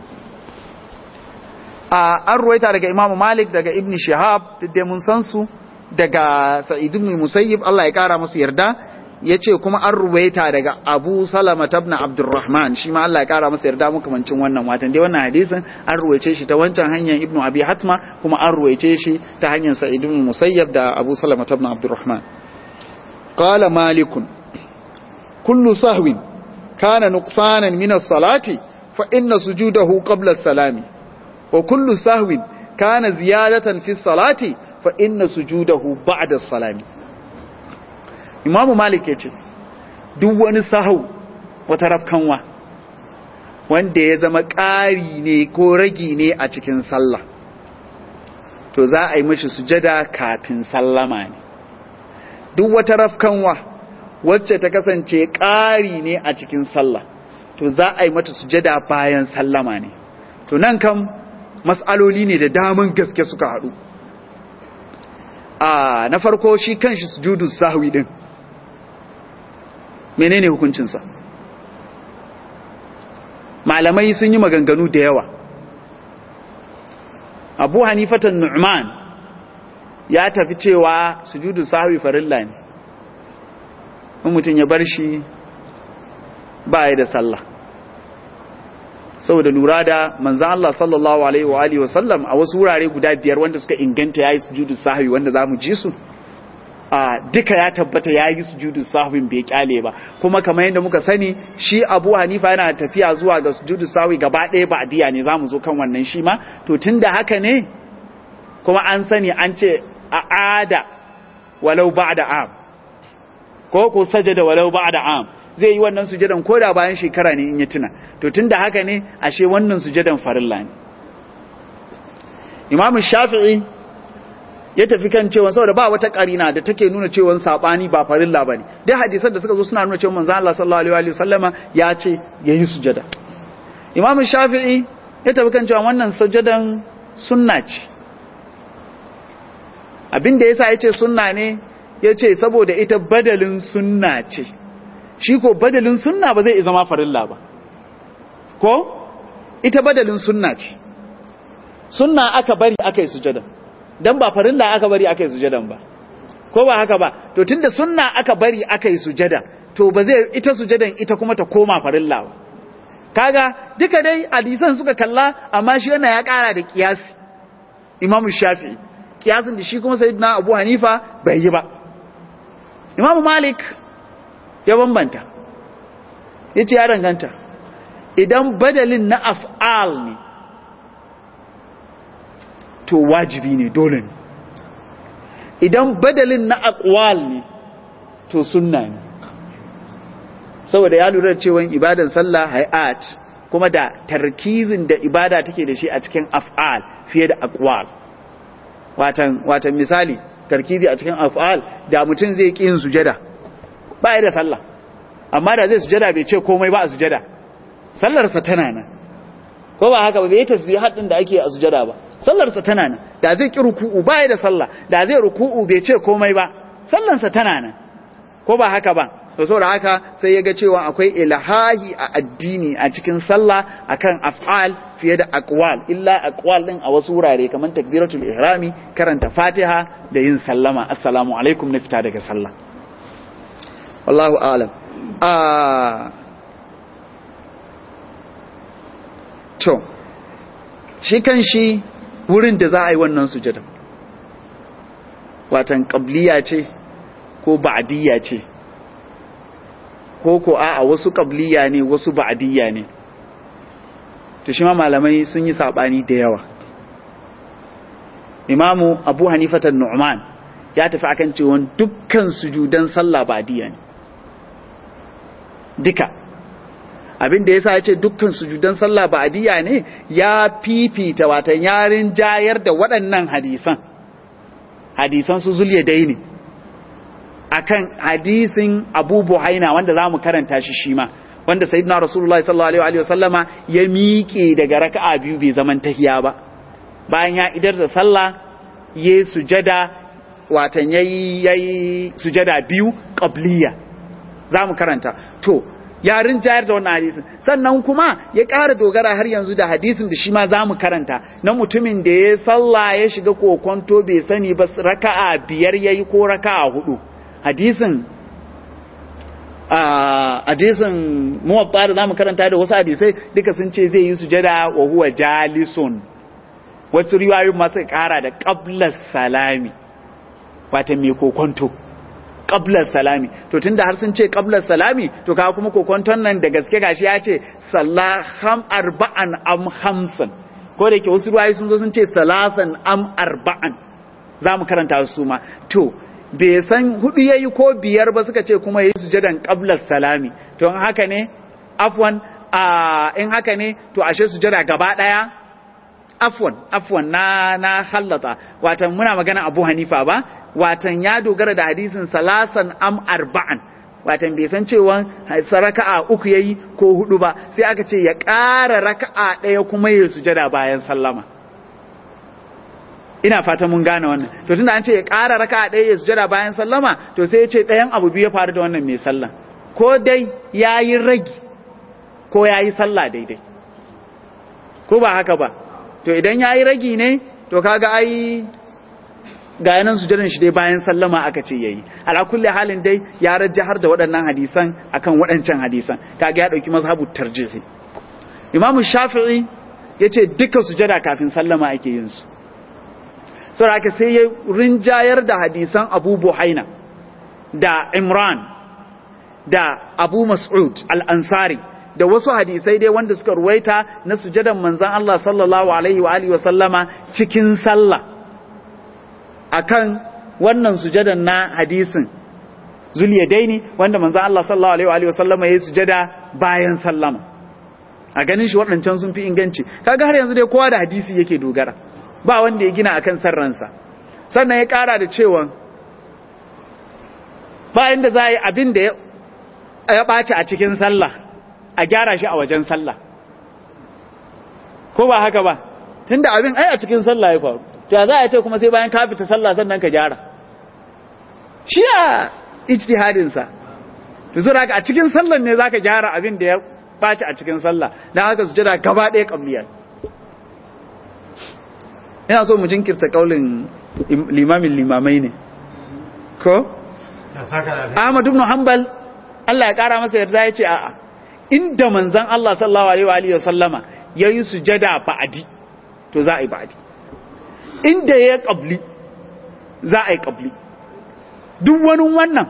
an ruwaita daga imam malik daga ibn shahab dai mun san su daga sa'id ibn al-musayyib Allah ya kara musu yarda yace kuma an ruwaita daga Abu Salama ibn Abdurrahman shi ma Allah ya kara masa yarda makamancin wannan watan dai wannan hadisin an ruwaice shi ta wancan hanyar Ibn Abi Hatma kuma an ruwaice shi ta hanyar Sa'id ibn Musayyab da Abu Salama ibn Abdurrahman qala Malik kullu sahwin kana nuqsanan min as-salati fa inna sujudahu qabla as-salami wa kullu sahwin kana ziyadatan fi as-salati fa inna sujudahu ba'da as-salami imamu malik ya ce duk wani sahau wata rafkanwa wanda ya zama ƙari ne ko ragi ne a cikin sallah to za a yi mashi sujada kafin sallama ne duk wata rafkanwa wacce ta kasance ƙari ne a cikin sallah to za a yi mata sujada bayan sallama ne to nan kam mas'aloli ne da daman gaske suka haɗu a na farko shi kanshi sujudu sahwi din menene hukuncinsa malamai sun yi maganganu da yawa abu hanifatan nu'man ya tafi cewa sujudu sahwi farilla ne in mutum ya bar shi ba ya da sallah saboda lura da manzan Allah sallallahu alaihi wa alihi wa sallam a wasu wurare guda biyar wanda suka inganta yayi sujudu sahwi wanda zamu ji su a duka ya tabbata ya yi sujudu sahwin bai kyale ba kuma kamar yadda muka sani shi Abu Hanifa yana tafiya zuwa ga sujudu sahwi gaba ɗaya ba diya ne zamu zo kan wannan shi ma to tunda haka ne kuma an sani an ce a ada walau ba'da am ko ko sajada walau ba'da am zai yi wannan sujadan koda bayan shekara ne in ya tuna to tunda haka ne ashe wannan sujadan farilla ne Imam Shafi'i ya tafi kan cewa saboda ba wata karina da take nuna cewa sabani ba farilla bane dai hadisan da suka zo suna nuna cewa manzo Allah sallallahu alaihi wa sallama ya ce yayi sujada Imam Shafi'i ya tafi kan cewa wannan sujadan sunna ce abinda yasa yace sunna ne yace saboda ita badalin sunna ce shi ko badalin sunna ba zai zama farilla ba ko ita badalin sunna ce sunna aka bari aka yi sujada dan ba farilla aka bari aka yi sujadan ba ko ba haka ba to tunda sunna aka bari aka yi sujada to ba zai ita sujadan ita kuma ta koma farilla ba kaga duka dai hadisan suka kalla amma shi wannan ya kara da kiyasi imamu shafi'i kiyasin da shi kuma sayyidina abu hanifa bai yi ba imamu malik ya bambanta yace ya danganta idan badalin na af'al ne to wajibi ne dole ne idan badalin na aqwal ne to sunna ne saboda ya lura da cewa ibadan sallah hay'at kuma da tarkizin da ibada take da shi a cikin af'al fiye da aqwal watan watan misali tarkizi a cikin af'al da mutum zai ki yin sujada ba ya da sallah amma da zai sujada bai ce komai ba a sujada sallarsa tana nan ko ba haka ba bai tasbih haddin da ake a sujada ba sallarsa tana nan da zai ki ruku'u ba ya da sallah da zai ruku'u bai ce komai ba sallarsa tana nan ko ba haka ba to saboda haka sai ya ga cewa akwai ilahahi a addini a cikin sallah akan af'al fiye da aqwal illa aqwal din a wasu wurare kamar takbiratul ihrami karanta fatiha da yin sallama assalamu alaikum na fita daga sallah wallahu a'lam a to shi kan shi wurin da za a yi wannan sujada watan qabliya ce ko ba'diyya ce ko ko a wasu qabliya ne wasu ba'diyya ne to shi ma malamai sun yi sabani da yawa imamu abu hanifatan nu'man ya tafi akan cewa dukkan sujudan sallah ba'diyya ne duka abin da yasa ya ce dukkan sujudan sallah ba'diyya ne ya fifita watan yarin jayar da waɗannan hadisan hadisan su zulye daini akan hadisin Abu Buhaina wanda zamu karanta shi shi ma wanda sayyidina Rasulullahi sallallahu alaihi wa sallama ya miƙe daga raka'a biyu bai zaman tahiya ba bayan ya idar da sallah yayi sujada watan yayi yayi sujada biyu qabliya zamu karanta to ya rinjayar da wannan hadisin sannan kuma ya ƙara dogara har yanzu da hadisin da shi ma za mu karanta na mutumin da ya sallah ya shiga kokonto bai sani ba raka'a biyar yayi ko raka'a hudu hadisin a hadisin muwatta da zamu karanta da wasu hadisai duka sun ce zai yi sujada wa huwa jalisun wasu riwayoyin masu ƙara da qabla salami wata mai kokonto qablar salami to tunda har sun ce qablar salami to kaga kuma kokonton nan da gaske gashi ya ce sallaham arba'an am hamsan ko da yake wasu ruwayi sun zo sun ce salasan am arba'an za mu karanta su ma to bai san hudu yayi ko biyar ba suka ce kuma yayi sujadan qablar salami to in haka ne afwan a in haka ne to ashe sujada gaba daya afwan afwan na na hallata watan muna magana Abu Hanifa ba watan ya dogara da hadisin salasan am arba'an watan bai san cewa raka'a uku yayi ko hudu ba sai aka ce ya ƙara raka'a ɗaya kuma ya sujada bayan sallama ina fata mun gane wannan to tunda an ce ya ƙara raka'a ɗaya ya sujada bayan sallama to sai ya ce ɗayan abu biyu ya faru da wannan mai sallah ko dai yayi ragi ko yayi sallah daidai ko ba haka ba to idan yayi ragi ne to kaga ai ga yanan sujadan shi dai bayan sallama aka ce yayi ala kulli halin dai ya rajjahar da waɗannan hadisan akan waɗancan hadisan kaga ya dauki mazhabu tarjihi imamu shafi'i yace duka sujada kafin sallama ake yin su saboda haka sai ya rinjayar da hadisan Abu Buhaina da Imran da Abu Mas'ud al-Ansari da wasu hadisai dai wanda suka ruwaita na sujadan manzon Allah sallallahu alaihi wa alihi wa sallama cikin sallah akan wannan sujadan na hadisin zuliyadaini wanda manzo Allah sallallahu alaihi wa sallam yayi sujada bayan sallama a ganin shi waɗancan sun fi inganci kaga har yanzu dai kowa da hadisi yake dogara ba wanda ya gina akan sarransa sannan ya ƙara da cewa bayan da za a yi abin da ya ɓaci a cikin sallah a gyara shi a wajen sallah ko ba haka ba tunda abin ai a cikin sallah ya faru to za a ce kuma sai bayan ka fita sallah sannan ka gyara shi a ijtihadin sa to zura a cikin sallan ne zaka gyara abin da ya baci a cikin sallah dan haka su jira gaba ɗaya qabliya ina so mu jinkirta kaulin limamin limamai ne ko Ahmad ibn Hanbal Allah ya kara masa yarda ya ce a'a inda manzon Allah sallallahu alaihi wa sallama yayi sujada ba'adi to za a yi ba'adi inda ya ƙabli za a yi ƙabli duk wani wannan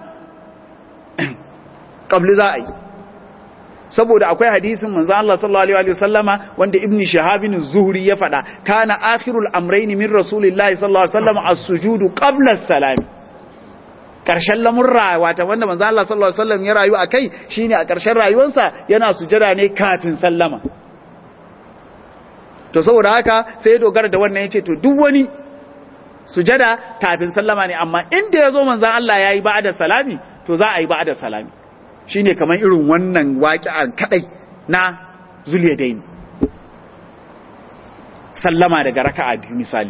ƙabli za a yi saboda akwai hadisin manzo Allah sallallahu alaihi wasallama wanda ibn shahabin zuhri ya faɗa kana akhirul amrayn min rasulillahi sallallahu alaihi wasallam as-sujudu qabla as-salam karshen lamurra wata wanda manzo Allah sallallahu alaihi wasallam ya rayu akai shine a karshen rayuwarsa yana sujada ne kafin sallama to saboda haka sai ya dogara da wannan yace to duk wani sujada kafin sallama ne amma inda ya zo manzan Allah ya yi ba'ada salami to za a yi ba'ada salami shi ne kamar irin wannan waƙi'ar kaɗai na zuliyadaini sallama daga raka'a biyu misali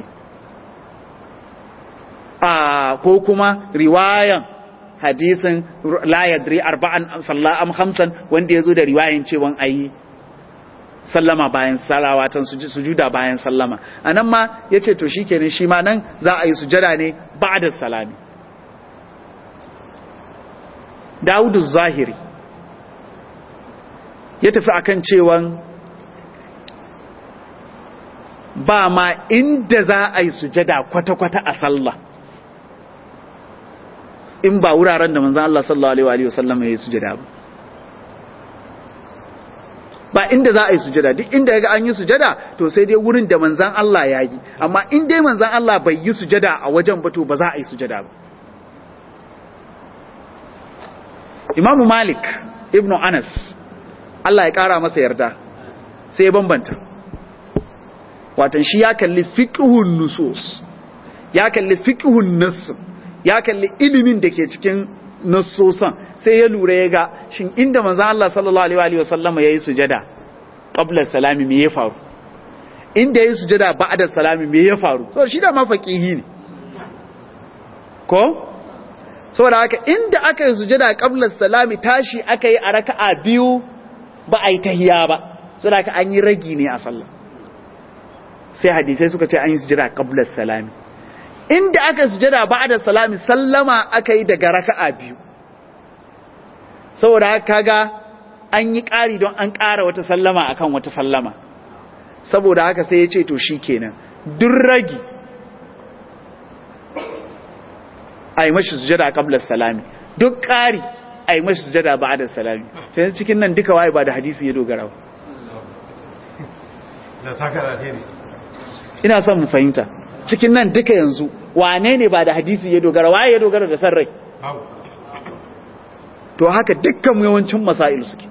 a ko kuma riwayan hadisin la yadri arba'an salla am khamsan wanda yazo da riwayan cewa ayi sallama bayan salawatan sujuda bayan sallama anan ma yace to shikenan shi ma nan za a yi sujada ne ba'da salami Dawudu Zahiri ya tafi akan cewa ba ma inda za a yi sujada kwata-kwata a sallah in ba wuraren da manzan Allah sallallahu Alaihi wasallam ya yi sujada ba ba inda za a yi sujada duk inda ya ga an yi sujada to sai dai wurin da manzan Allah ya yi amma in dai manzan Allah bai yi sujada a wajen ba to ba za a yi sujada ba imamu malik ibn anas Allah ya kara masa yarda sai ya bambanta watan shi ya kalli fiqhun nusus ya kalli fiqhun nass ya kalli ilimin da ke cikin nassosan sai ya lura ya ga shin inda manzon Allah sallallahu alaihi wa sallama yayi sujada qabla salami me ya faru inda yayi sujada ba'da salami me ya faru so shi da ma faqihi ne ko saboda haka inda aka yi sujada qabla salami tashi aka yi a raka'a biyu ba a yi tahiya ba saboda haka an yi ragi ne a sallah sai hadisai suka ce an yi sujada qabla salami inda aka sujada ba'da salami sallama aka yi daga raka'a biyu saboda haka kaga an yi ƙari don an ƙara wata sallama akan wata sallama saboda haka sai ya ce to shikenan duk ragi a yi mashi sujada qabla salami duk ƙari a yi mashi sujada ba'da salami to yanzu cikin nan duka waye ba da hadisi ya dogara ba ina son mu fahimta cikin nan duka yanzu wane ne ba da hadisi ya dogara waye ya dogara da san rai to haka dukkan yawancin masail suke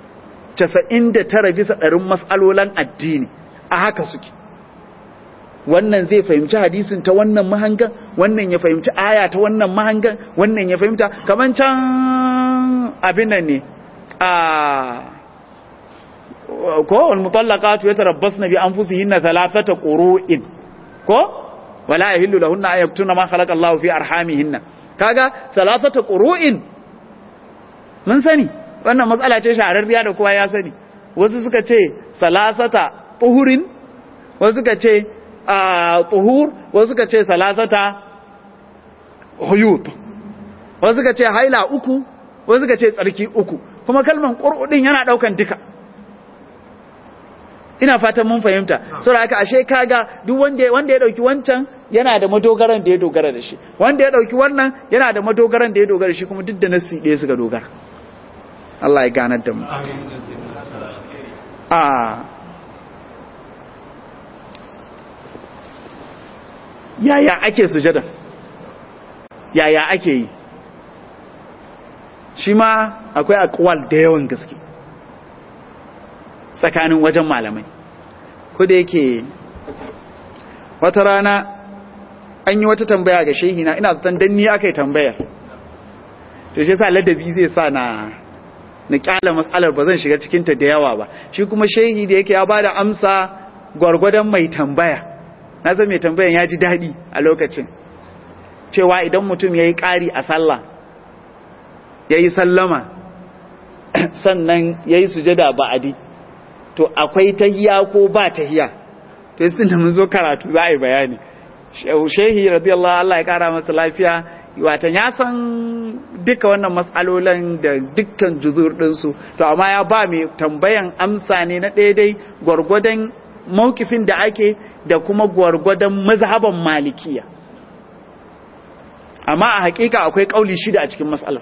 99 bisa ɗarin mas'alolan addini a haka suke wannan zai fahimci hadisin ta wannan mahangan wannan ya fahimci aya ta wannan mahangan wannan ya fahimta kaman can abin nan ne a ko wal mutallaqatu yatarabbasna bi anfusihinna thalathata qurun ko wala yahillu lahunna an yaktuna ma khalaqa Allahu fi arhamihinna kaga thalathata qurun mun sani wannan matsala ce shahararriya da kowa ya sani wasu suka ce salasata tuhurin wasu suka ce tuhur wasu suka ce salasata huyut wasu suka ce haila uku wasu suka ce tsarki uku kuma kalman qur'udin yana daukan duka ina fatan mun fahimta saboda haka ashe kaga duk wanda wanda ya dauki wancan yana da madogaran da ya dogara da shi wanda ya dauki wannan yana da madogaran da ya dogara da shi kuma duk da nasi ɗaya suka dogara Allah ya ganar da mu a yaya ake sujada yaya ake yi shi ma akwai akwal da yawan gaske tsakanin wajen malamai ko da yake wata rana an yi wata tambaya ga shehina ina zaton danni aka yi tambayar to shi sa ladabi zai sa na na kyala matsalar ba zan shiga cikinta da yawa ba shi kuma shehi da yake ya ba da amsa gwargwadon mai tambaya na zan mai tambayan ya ji daɗi a lokacin cewa idan mutum ya yi ƙari a sallah ya yi sallama sannan ya yi sujada ba'adi to akwai tahiya ko ba tahiya to yi da mun zo karatu za a yi bayani shehi radiyallahu Allah ya kara masa lafiya watan ya san duka wannan matsalolan da dukkan juzur ɗinsu to amma ya ba mai tambayan amsa ne na daidai gwargwadon maukifin da ake da kuma gwargwadon mazhaban malikiya amma a hakika akwai kauli shida a cikin matsalar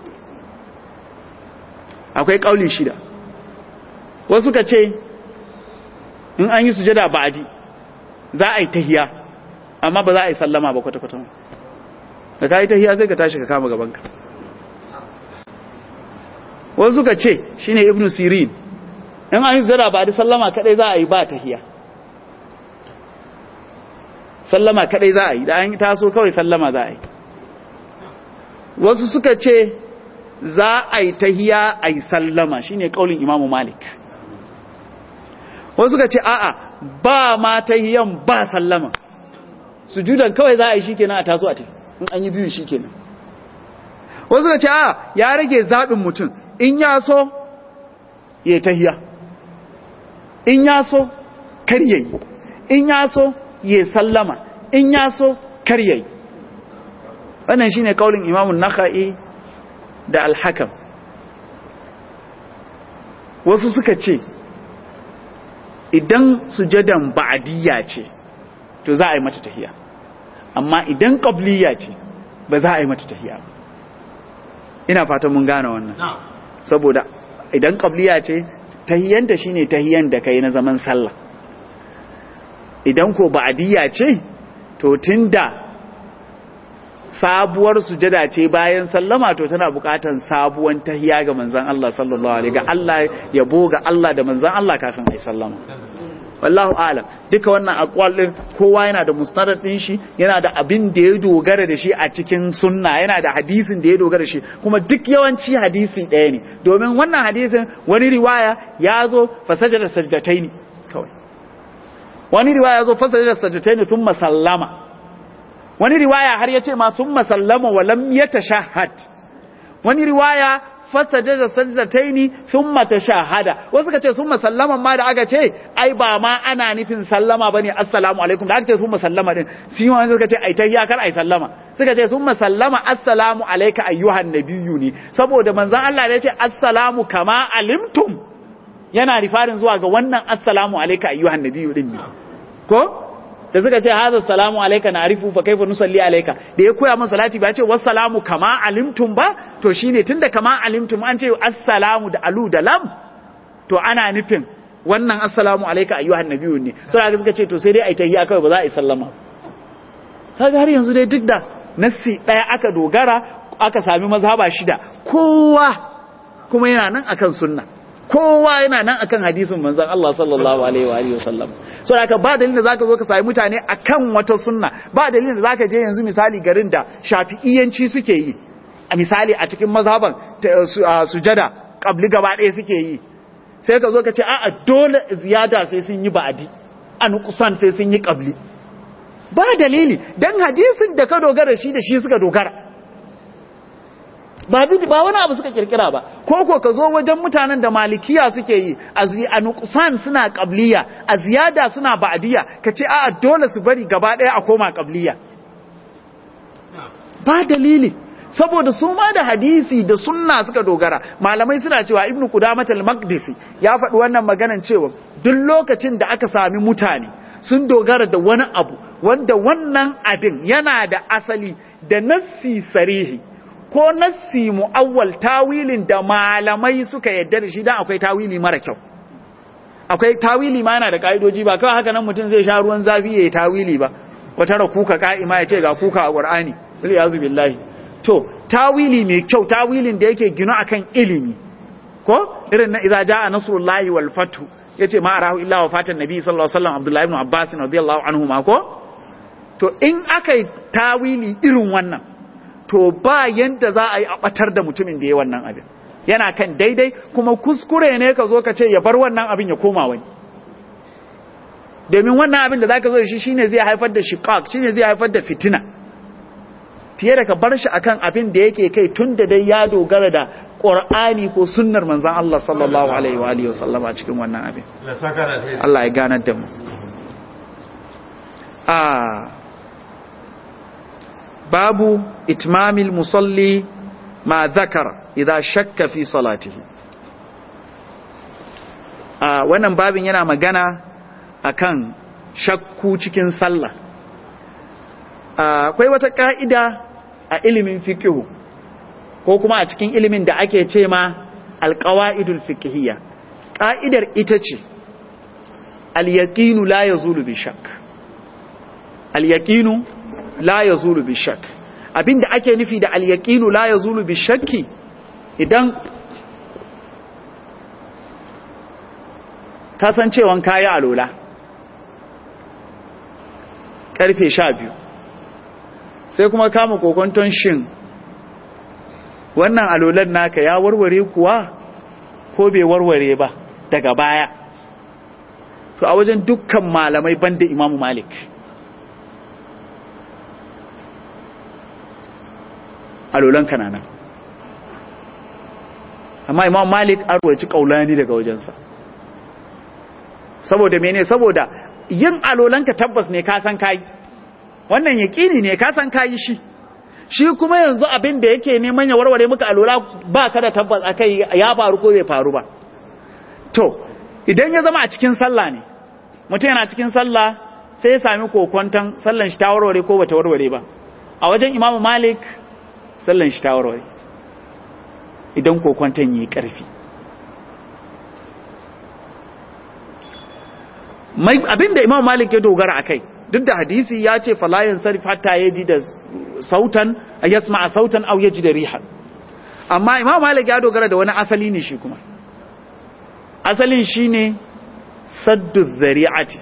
akwai kauli shida wasu ka ce in an yi sujada ba'adi za a yi tahiya amma ba za a yi sallama ba kwata-kwata da ka yi tahiya sai ka tashi ka kama gabanka wasu ka ce shi ne ibn sirin in an yi sujada ba'adi sallama kadai za a yi ba tahiya sallama kadai za a yi da an taso kawai sallama za a yi wasu suka ce za a yi tahiya a yi sallama shine kaulin imamu malik wasu suka ce a'a ba ma tahiyan ba sallama sujudan kawai za a yi shikenan a taso a tafi in an yi biyu shikenan wasu suka ce a'a ya rage zaɓin mutum in ya so ya tahiya in ya so kar yayi in ya so ya sallama in ya so kar yayi wannan shine kaulin imamun nakhai da al-hakam wasu suka ce idan sujadan ba'diyya ce to za a yi mata tahiya amma idan qabliyya ce ba za a yi mata tahiya ba ina fatan mun gane wannan saboda idan qabliyya ce tahiyanta shine tahiyan da kai na zaman sallah idan ko ba'diyya ce to tunda sabuwar sujada ce bayan sallama to tana bukatan sabuwan tahiya ga manzon Allah sallallahu alaihi ga Allah yabo ga Allah da manzon Allah kafin ai sallama wallahu alam duka wannan aqwal din kowa yana da musnad din shi yana da abin da ya dogara da shi a cikin sunna yana da hadisin da ya dogara da shi kuma duk yawanci hadisi ɗaya ne domin wannan hadisin wani riwaya ya zo fasajada sajdataini kawai wani riwaya ya zo fasajada sajdataini thumma sallama wani riwaya har yace ma thumma sallama wa lam yatashahhad wani riwaya fasajada sajdataini thumma tashahhada wasu kace thumma sallama ma da aka ce ai ba ma ana nufin sallama bane assalamu alaikum da aka ce thumma sallama din shi ma suka ce ai tayya kar ai sallama suka ce thumma sallama assalamu alayka ayyuhan nabiyyu ne saboda manzon Allah da yace assalamu kama alimtum yana rifarin zuwa ga wannan assalamu alayka ayyuhan nabiyyu din ne ko da suka ce hadha salamu alayka na'rifu fa kaifa nusalli alayka da ya koya masa salati ba ce wassalamu kama alimtum ba to shine tunda kama alimtum an ce assalamu da alu da lam to ana nufin wannan assalamu alayka ayyuhan nabiyyu ne sai suka ce to sai dai ai tahiyya kawai ba za a yi sallama kaga har yanzu dai duk da nassi daya aka dogara aka sami mazhaba shida kowa kuma yana nan akan sunna kowa yana nan akan hadisin manzon Allah sallallahu alaihi wa alihi wasallam so haka ba dalilin da zaka zo ka sami mutane akan wata sunna ba dalilin da zaka je yanzu misali garin da shafi'iyanci suke yi a misali a cikin mazhaban sujada kabli gaba ɗaya suke yi sai ka zo ka ce a'a dole ziyada sai sun yi ba'adi an kusan sai sun yi kabli ba dalili dan hadisin da ka dogara shi da shi suka dogara ba ba wani abu suka kirkira ba ko ko ka zo wajen mutanen da malikiya suke yi a nuqsan suna qabliya a ziyada suna ba'diya ka ce a'a dole su bari gaba daya a koma qabliya ba dalili saboda su ma da hadisi da sunna suka dogara malamai suna cewa ibnu qudamah al-maqdisi ya faɗi wannan maganan cewa duk lokacin da aka sami mutane sun dogara da wani abu wanda wannan abin yana da asali da nassi sarihi ko nassi mu'awwal tawilin da malamai suka yadda da shi dan akwai tawili mara kyau akwai tawili ma yana da ka'idoji ba kawai haka nan mutum zai sha ruwan zafi yayi tawili ba wata ra kuka ka'ima ya ce ga kuka a qur'ani bil yazu billahi to tawili mai kyau tawilin da yake gino akan ilimi ko irin na idza jaa nasrullahi wal fathu yace ma arahu illa wafatan nabi sallallahu alaihi wasallam abdullahi ibn abbas radiyallahu anhu ma ko to in akai tawili irin wannan to ba yanda za a yi a batar da mutumin da ya wannan abin yana kan daidai kuma kuskure ne ka zo ka ce ya bar wannan abin ya koma wani domin wannan abin da za ka zo da shi shine zai haifar da shiqaq shine zai haifar da fitina fiye da ka bar shi akan abin da yake kai tun da dai ya dogara da Qur'ani ko sunnar manzon Allah sallallahu alaihi wa alihi wasallam a cikin wannan abin Allah ya ganar da mu ah babu itmamil musalli ma zakara idza shakka fi salatihi a wannan babin yana magana akan shakku cikin sallah akwai wata ka'ida a ilimin fiqhu ko kuma a cikin ilimin da ake ce ma alqawaidul fiqhiyya ka'idar ita ce al-yaqinu la yazulu bi shakk al-yaqinu la ya zulu bi shak abinda ake nufi da alyaqinu la ya zulu bi shakki idan kasancewan kayi alola karfe sha biyu sai kuma kama kokonton shin wannan alolan naka ya warware kuwa ko bai warware ba daga baya to a wajen dukkan malamai banda imamu malik alolan kananan amma imam malik an ruwaci kaulani daga wajensa saboda mene saboda yin alolanka tabbas ne ka san kayi wannan yaƙini ne ka san kayi shi shi kuma yanzu abin da yake neman ya warware muka alola ba ka da tabbas akai ya faru ko bai faru ba to idan ya zama a cikin sallah ne mutum yana cikin sallah sai ya sami kokonton sallan shi ta warware ko bata warware ba a wajen imamu malik sallan shi ta warware idan kokonton yi karfi abinda imamu malik ya dogara a kai duk da hadisi ya ce falayin sarif hatta ya ji da sautan a yasma a sautan au ya ji da rihan amma imamu malik ya dogara da wani asali ne shi kuma asalin shi ne saddu zari'ati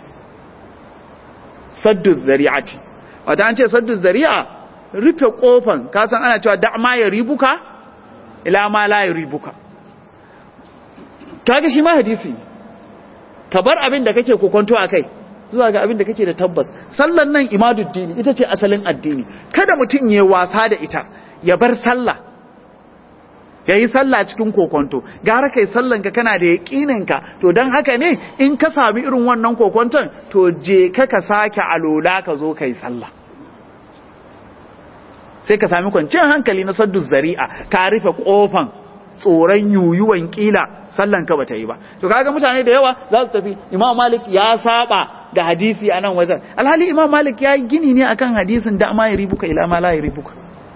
saddu zari'ati wata an ce saddu zari'a rufe kofan kasan ana cewa da ma ya ribuka ila ma la ya ribuka kaga shi ma hadisi ka bar abin da kake kokonto a kai zuwa ga abin da kake da tabbas sallan nan imaduddini ita ce asalin addini kada mutum ya wasa da ita ya bar sallah ya yi sallah cikin kokonto gara kai sallan ka kana da yaƙinin ka to don haka ne in ka sami irin wannan kokonton to je ka ka sake alola ka zo kai sallah sai ka sami kwanciyar hankali na saddu zari'a ka rufe kofan tsoron yuyuwan kila sallan ka bata yi ba to kaga mutane da yawa za su tafi imam malik ya saba da hadisi a nan wajen alhali imam malik ya yi gini ne akan hadisin da ma ya ribuka ila ma la ya ribuka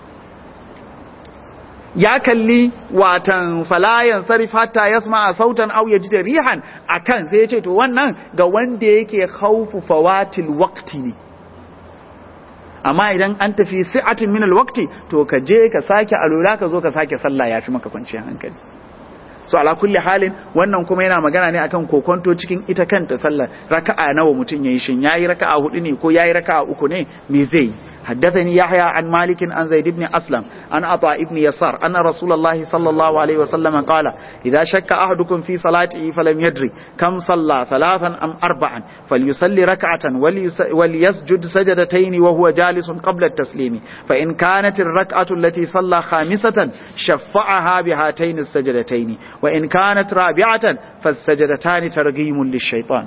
ya kalli watan falayan sarif hatta yasma sautan aw yajid rihan akan sai ya ce to wannan ga wanda yake khawfu fawatil waqti ne amma idan an tafi si'atin min alwaqti to ka je ka sake alula ka zo ka sake sallah yafi maka kwanciyar hankali so ala kulli halin wannan kuma yana magana ne akan kokonto cikin ita kanta sallar raka'a nawa mutun yayi shin yayi raka'a hudu ne ko yayi raka'a uku ne me zai حدثني يحيى عن مالك عن زيد بن أسلم عن عطاء بن يسار أن رسول الله صلى الله عليه وسلم قال إذا شك أحدكم في صلاته فلم يدري كم صلى ثلاثا أم أربعا فليصلي ركعة وليسجد سجدتين وهو جالس قبل التسليم فإن كانت الركعة التي صلى خامسة شفعها بهاتين السجدتين وإن كانت رابعة فالسجدتان ترغيم للشيطان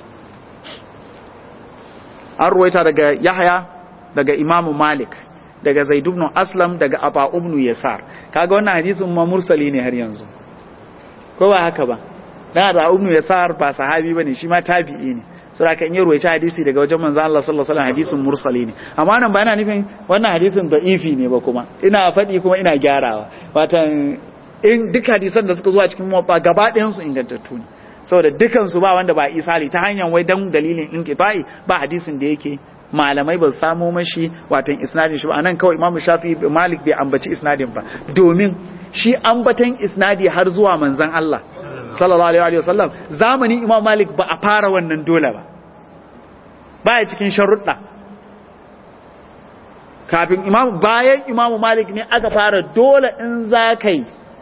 أرويت يحيى daga imamu malik daga zaid ibn aslam daga aba ibn yasar kaga wannan hadisin ma mursali ne har yanzu ko ba haka ba dan aba ibn yasar ba sahabi bane shi ma tabi'i ne saboda kan yi ruwaita hadisi daga wajen manzo Allah sallallahu alaihi wasallam hadisin mursali ne amma nan ba yana nufin wannan hadisin da'ifi ne ba kuma ina faɗi kuma ina gyarawa watan in duk hadisan da suka zo a cikin muwatta gaba ɗayan su ingantattu ne saboda dukan su ba wanda ba isali ta hanyar wai dan dalilin inqita'i ba hadisin da yake malamai ba samo mashi watan isnadin shi ba anan kawai imamu shafi malik bai ambaci isnadin ba domin shi ambatan isnadi har zuwa manzon Allah sallallahu alaihi wasallam zamanin imam malik ba a fara wannan dole ba baya cikin sharuɗa kafin imam bayan imam malik ne aka fara dole in zakai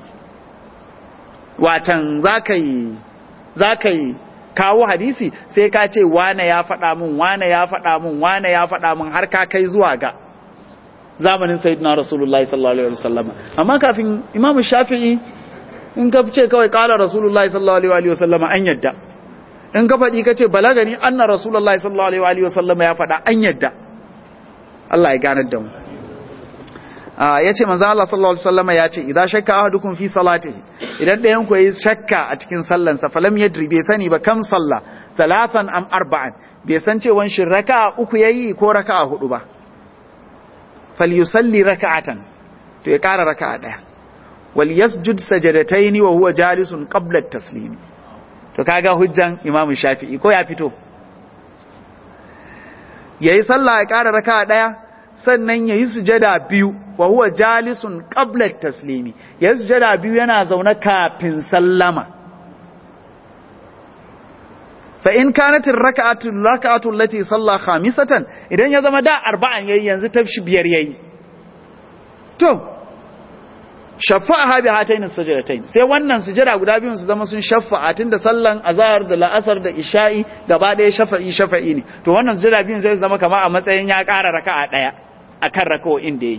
watan zakai zakai kawo hadisi sai ka ce wane ya faɗa min wane ya faɗa min wane ya faɗa min har ka kai zuwa ga zamanin sayyidina rasulullahi sallallahu alaihi wasallam amma kafin imamu shafi'i in ka ce kawai kala rasulullahi sallallahu alaihi wasallam an yadda in ka faɗi ka ce balagani anna rasulullahi sallallahu alaihi wasallam ya faɗa an yadda Allah ya ganar da mu ya ce manzo Allah sallallahu alaihi wasallam ya ce idan shakka ahadukum fi salatihi idan ɗayan ku yayi shakka a cikin sallan sa falam yadri bai sani ba kam salla talatan am arba'an bai san cewa shin raka'a uku yayi ko raka'a hudu ba falyusalli raka'atan to ya ƙara raka'a daya wal yasjud sajadataini wa huwa jalisun qabla at-taslim to kaga hujjan imamu shafi'i ko ya fito yayi sallah ya ƙara raka'a daya sannan yayi sujada biyu wa huwa jalisun qabla taslimi ya sujada biyu yana zaune kafin sallama fa in kanat ar-rak'atu rak'atu allati salla khamisatan idan ya zama da arba'an yayi yanzu ta shi biyar yayi to shafa'aha bi hatayn as-sajdatayn sai wannan sujada guda biyun su zama sun shafa'a tunda sallan azhar da la'asar da isha'i gaba daya shafa'i shafa'i ne to wannan sujada biyun sai su zama kamar a matsayin ya ƙara raka'a daya akan raka'o'in da yayi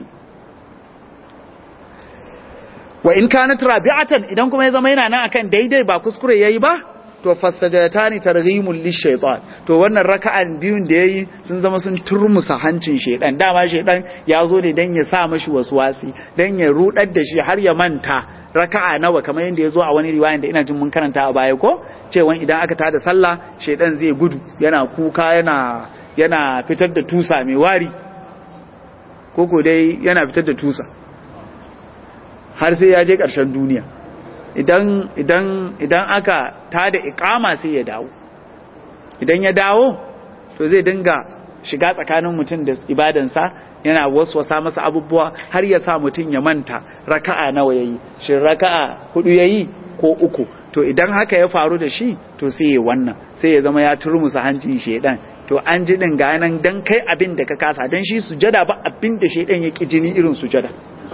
wa in kanat rabi'atan idan kuma ya zama yana nan akan daidai ba kuskure yayi ba to fasajatani targhimul lishaytan to wannan raka'an biyun da yayi sun zama sun turmusa hancin shedan dama shedan ya zo ne dan ya sa mashi waswasi dan ya rudar da shi har ya manta raka'a nawa kamar yadda ya zo a wani riwayan da ina jin mun karanta a baya ko cewa idan aka tada sallah shedan zai gudu yana kuka yana yana fitar da tusa mai wari koko dai yana fitar da tusa har sai ya je ƙarshen duniya idan idan idan aka tada iqama sai ya dawo idan ya dawo to zai dinga shiga tsakanin mutum da ibadansa yana waswasa masa abubuwa har ya sa mutum ya manta raka'a nawa yayi shin raka'a hudu yayi ko uku to idan haka ya faru da shi to sai ya wannan sai ya zama ya turmusa hancin shedan to an ji din ga nan dan kai abin da ka kasa dan shi sujada ba abin da shedan ya ki jini irin sujada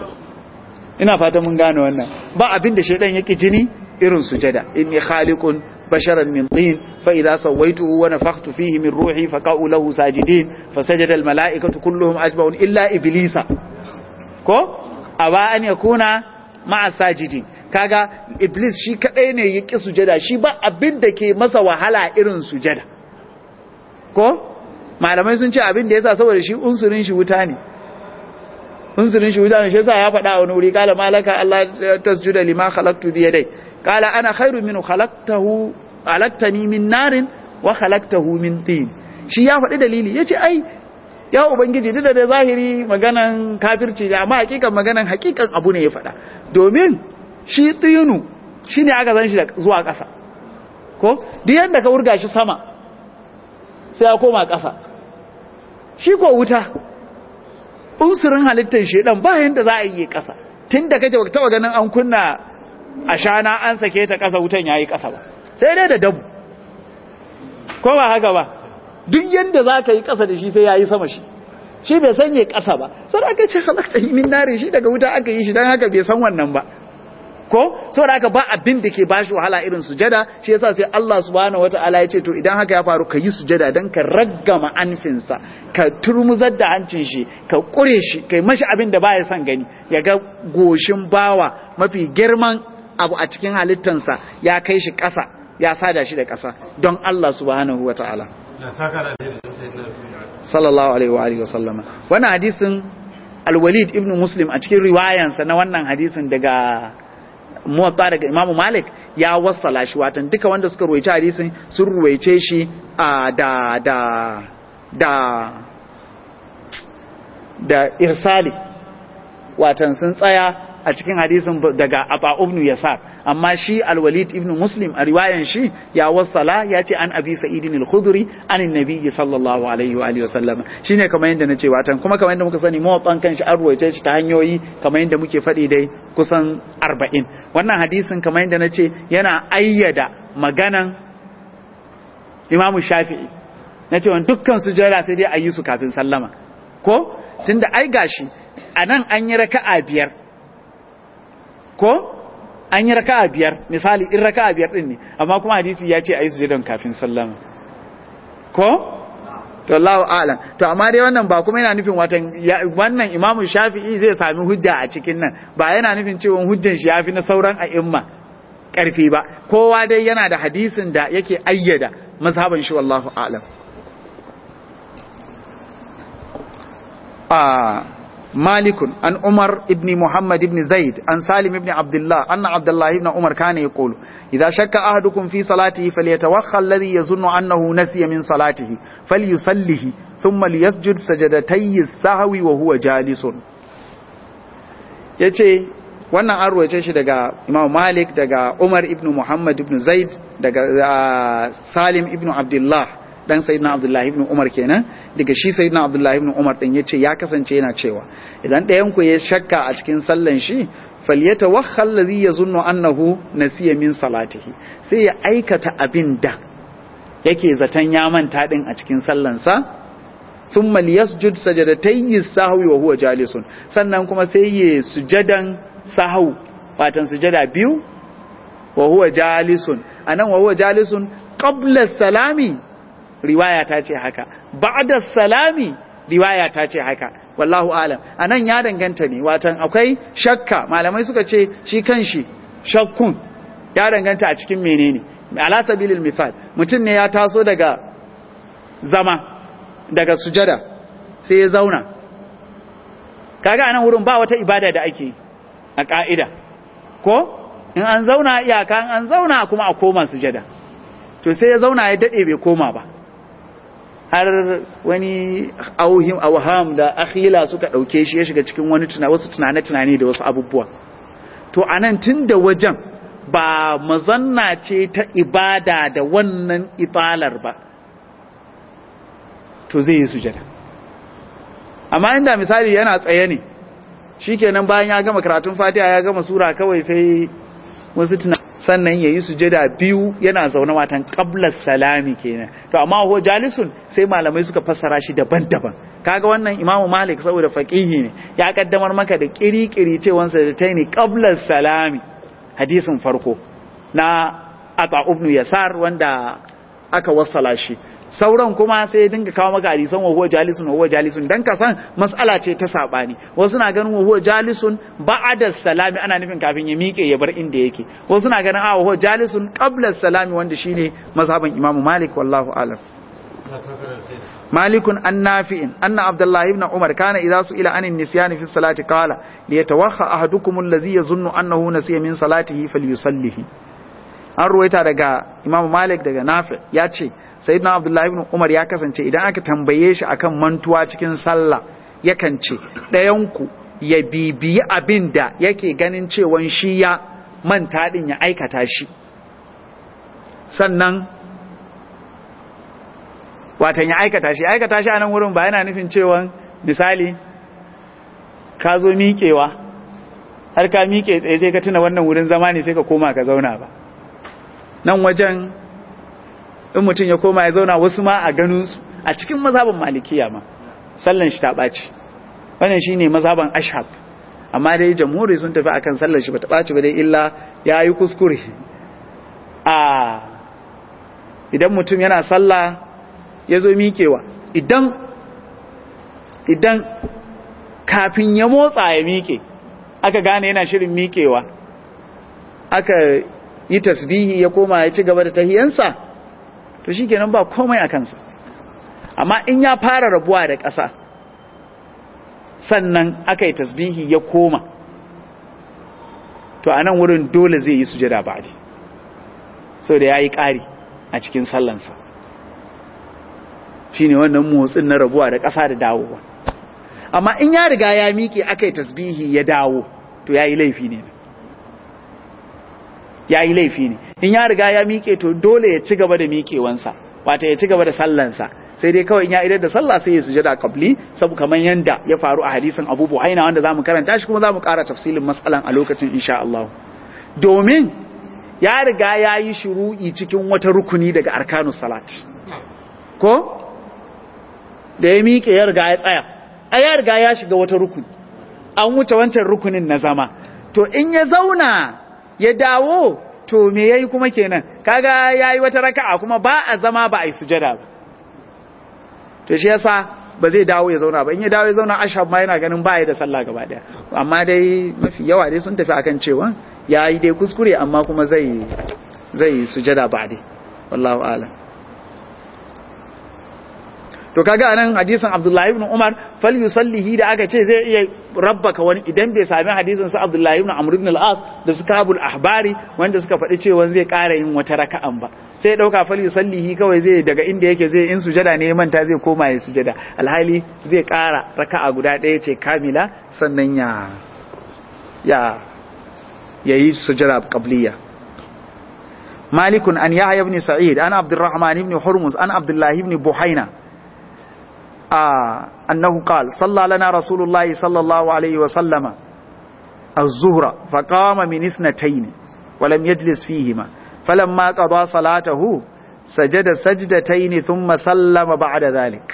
ina fata mun gane wannan ba abin da shaidan yake jini irin sujada inni khaliqun basharan min tin fa idza sawaituhu wa nafakhtu fihi min ruhi fa qa'u lahu sajidin fasajada al mala'ikatu kulluhum ajma'un illa iblisa ko aba an yakuna ma'a sajidin kaga iblis shi kadai ne yake sujada shi ba abin da ke masa wahala irin sujada ko malamai sun ce abin da yasa saboda shi unsurin shi wuta ne unsurin shi wuta ne shi yasa ya faɗa a wani wuri kala malaka Allah tasjuda lima khalaqtu bi yadai kala ana khairu minhu khalaqtahu khalaqtani min narin wa khalaqtahu min tin shi ya faɗi dalili yace ai ya ubangiji duk da zahiri maganan kafirci ne amma hakikan maganan hakikan abu ne ya faɗa domin shi tinu shine aka san shi da zuwa ƙasa ko duk yanda ka wurga shi sama sai ya koma ƙasa shi ko wuta unsurin halittar shedan ba yanda za a yi ƙasa tun da kake taba ganin an kunna a shana an sake ta ƙasa wutan yayi ƙasa ba sai dai da dabu ko ba haka ba duk yanda za ka yi ƙasa da shi sai yayi sama shi shi bai san yayi ƙasa ba sai aka ce halakta min nare shi daga wuta aka yi shi dan haka bai san wannan ba ko saboda haka ba abin da ke bashi wahala irin sujada shi yasa sai Allah subhanahu wataala ya ce to idan haka ya faru ka yi sujada dan ka raggama anfinsa ka turmuzar da hancin shi ka kure shi kai mashi abin da baya son gani ya ga goshin bawa mafi girman abu a cikin halittansa ya kai shi ƙasa ya sada shi da ƙasa don Allah subhanahu wataala sallallahu alaihi wa alihi wa sallama wannan hadisin al-Walid ibn Muslim a cikin riwayansa na wannan hadisin daga muwatta daga Imam Malik ya wassala shi watan duka wanda suka ruwaice hadisin sun ruwaice shi a da da da da irsali watan sun tsaya a cikin hadisin daga Aba ibn Yasar amma shi Al-Walid ibn Muslim a riwayan shi ya wassala ya ce an Abi Sa'id al-Khudri an annabi sallallahu alaihi wa alihi wasallam shine kamar yanda nace watan kuma kamar yanda muka sani muwattan kan shi an ruwaice shi ta hanyoyi kamar yanda muke faɗi dai kusan 40 wannan hadisin kamar yanda nace yana ayyada maganan Imam Shafi'i nace wannan dukkan sujada sai dai ayi su kafin sallama ko tunda ai gashi anan an yi raka'a biyar ko an yi raka'a biyar misali in raka'a biyar din ne amma kuma hadisi ya ce ayi sujudan kafin sallama ko to Allahu a'lam to amma dai wannan ba kuma yana nufin watan wannan Imam Shafi'i zai sami hujja a cikin nan ba yana nufin cewa hujjan shi yafi na sauran a'imma karfi ba kowa dai yana da hadisin da yake ayyada mazhaban shi wallahu a'lam a مالك عن عمر ابن محمد بن زيد عن سالم بن عبد الله أن عبد الله بن عمر كان يقول إذا شك أحدكم في صلاته فليتوخى الذي يظن أنه نسي من صلاته فليصله ثم ليسجد سجدتي السهو وهو جالس yace wannan an ruwaice shi daga Imam Malik daga Umar ibn Muhammad ibn Zaid daga Salim ibn Abdullah dan sayyidina abdullahi ibn umar kenan daga shi sayyidina abdullahi ibn umar din yace ya kasance yana cewa idan ɗayan ku ya shakka a cikin sallan shi falyatawakhal ladhi yazunnu annahu nasiya min salatihi sai ya aikata abin da yake zaton ya manta din a cikin sallansa thumma liyasjud sajadatayhi sahwi wa huwa jalisun sannan kuma sai ya sujadan sahwu watan sujada biyu wa huwa jalisun anan wa huwa jalisun qabla salami riwaya ta ce haka ba'da salami riwaya ta ce haka wallahu alam anan ya danganta ne watan akwai shakka malamai suka ce shi kanshi shakkun ya danganta a cikin menene ala sabilil misal mutum ne ya taso daga zama daga sujada sai ya zauna kaga anan wurin ba wata ibada da ake a ka'ida ko in an zauna iyaka an zauna kuma a koma sujada to sai ya zauna ya dade bai koma ba har wani auhim awham da akhila suka dauke shi ya shiga cikin wani tuna wasu tunane tunane da wasu abubuwa to anan tunda wajen ba mazanna ce ta ibada da wannan ibalar ba to zai yi sujada amma inda misali yana tsaye ne shikenan bayan ya gama karatun fatiha ya gama sura kawai sai wasu tuna sannan yayi sujada biyu yana zaune watan qablas salami kenan to amma ho jalisun sai malamai suka fassara shi daban-daban kaga wannan imamu malik saboda faqihi ne ya kaddamar maka da kirikiri cewan sa da taini qablas salami hadisin farko na ata ibn yasar wanda aka wassala shi sauran kuma sai dinga kawo maka hadisan wa huwa jalisun wa huwa jalisun dan ka san mas'ala ce ta sabani wasu na ganin wa huwa jalisun ba'da salami ana nufin kafin ya miƙe ya bar inda yake wasu na ganin a wa huwa jalisun qabla salami wanda shine mazhaban imamu malik wallahu alam مالك النافع أن عبد الله بن عمر كان إذا سئل عن النسيان في الصلاة قال ليتوخى أحدكم الذي يظن أنه نسي من صلاته فليصليه an ruwaita daga Imam Malik daga Nafi ya ce Sayyidina Abdullahi ibn Umar ya kasance idan aka tambaye shi akan mantuwa cikin sallah yakan ce ɗayanku ya bibiyi abin da yake ganin cewan shi ya manta din ya aikata shi sannan watan ya aikata shi aikata shi a nan wurin ba yana nufin cewa misali ka zo miƙewa har ka miƙe tsaye sai ka tuna wannan wurin zama ne sai ka koma ka zauna ba nan wajen in mutum ya koma ya zauna wasu ma a ganinsu a cikin mazhaban malikiya ma sallan shi ta ɓaci wannan shi ne mazhaban ashab amma dai jamhuri sun tafi akan sallan shi ba ta ɓaci ba dai illa ya yi kuskure a idan mutum yana sallah ya zo miƙewa idan idan kafin ya motsa ya miƙe aka gane yana shirin miƙewa aka yi tasbihi ya koma ya ci gaba da tahiyansa to shi kenan ba komai a kansa amma in ya fara rabuwa da ƙasa sannan aka yi tasbihi ya koma to a nan wurin dole zai yi sujada ba sau da ya yi ƙari a cikin sallansa shine wannan motsin na rabuwa da ƙasa da dawowa amma in ya riga ya miƙe aka yi tasbihi ya dawo to ya yi laifi ne ya yi laifi ne in ya riga ya miƙe to dole ya ci gaba da miƙewansa wata ya ci gaba da sallansa sai dai kawai in ya idar da sallah sai ya sujada qabli sabu kamar yanda ya faru a hadisin Abu Buhaina wanda zamu karanta shi kuma zamu ƙara tafsilin matsalan a lokacin insha Allah domin ya riga ya yi shuru'i cikin wata rukuni daga arkanus salat ko da ya miƙe ya riga ya tsaya a ya riga ya shiga wata rukuni an wuce wancan rukunin na zama to in ya zauna ya dawo to me yayi kuma kenan kaga yayi wata raka'a kuma ba a zama ba a yi sujada ba to shi yasa ba zai dawo ya zauna ba in ya dawo ya zauna ashab ma yana ganin ba ya da sallah gaba daya amma dai mafi yawa dai sun tafi akan cewa yayi dai kuskure amma kuma zai zai sujada ba dai wallahu a'lam to kaga anan hadisin Abdullahi ibn Umar fal yusallihi da aka ce zai iya rabbaka wani idan bai sami hadisin sa Abdullahi ibn Amr ibn al-As da suka habul ahbari wanda suka faɗi cewa zai ƙara yin wata raka'an ba sai dauka fal yusallihi kawai zai daga inda yake zai in sujada ne manta zai koma ya sujada alhali zai ƙara raka'a guda ɗaya ce kamila sannan ya ya yayi sujada qabliya مالك أن يحيى بن سعيد أنا عبد الرحمن بن حرمز أنا عبد الله بن بحينة آه أنه قال صلى لنا رسول الله صلى الله عليه وسلم الظهر فقام من اثنتين ولم يجلس فيهما فلما قضى صلاته sajada sajdatayn thumma sallama ba'da dhalik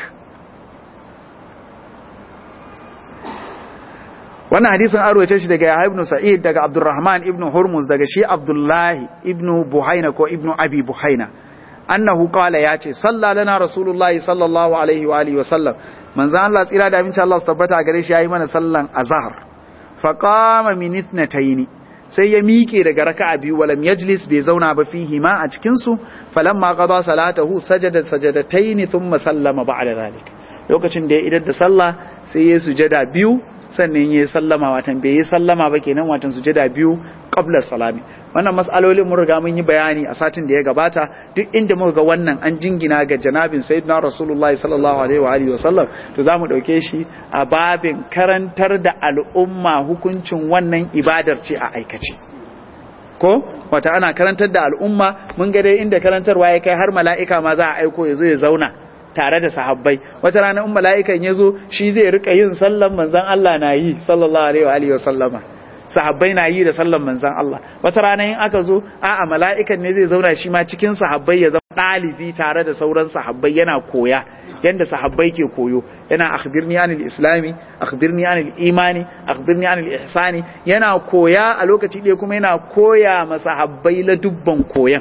wannan hadisin an rawaita shi daga Yahya ibn Sa'id daga Abdurrahman ibn Hurmuz daga shi Abdullahi ibn Buhaina ko ibn Abi Buhaina annahu qala yace salla lana rasulullahi sallallahu alaihi wa alihi wa sallam manzo Allah tsira da aminci Allah su tabbata gare shi yayi mana sallan azhar fa qama min ithnatayn sai ya miƙe daga raka'a biyu walam yajlis bai zauna ba fihi ma a cikin su falamma qada salatahu sajada sajadatayn thumma sallama ba'da zalik lokacin da ya idar da sallah sai ya sujada biyu sannan ya sallama watan bai yi sallama ba kenan watan sujada biyu qabla salami wannan mas'alolin mun riga mun yi bayani a satin da ya gabata duk inda muka ga wannan an jingina ga janabin sayyidina rasulullahi sallallahu alaihi wa alihi wasallam to zamu dauke shi a babin karantar da al'umma hukuncin wannan ibadar ce a aikace ko wata ana karantar da al'umma mun ga dai inda karantarwa ya kai har mala'ika ma za a aiko ya zo ya zauna tare da sahabbai wata rana in mala'ikan ya zo shi zai rika yin sallan manzon Allah na yi sallallahu alaihi wa alihi wasallama sahabbai na yi da sallan manzan Allah wata rana in aka zo a'a mala'ikan ne zai zauna shi ma cikin sahabbai ya zama ɗalibi tare da sauran sahabbai yana koya yanda sahabbai ke koyo yana akhbirni anil islami akhbirni anil imani akhbirni anil ihsani yana koya a lokaci ɗaya kuma yana koya ma sahabbai la dubban koyan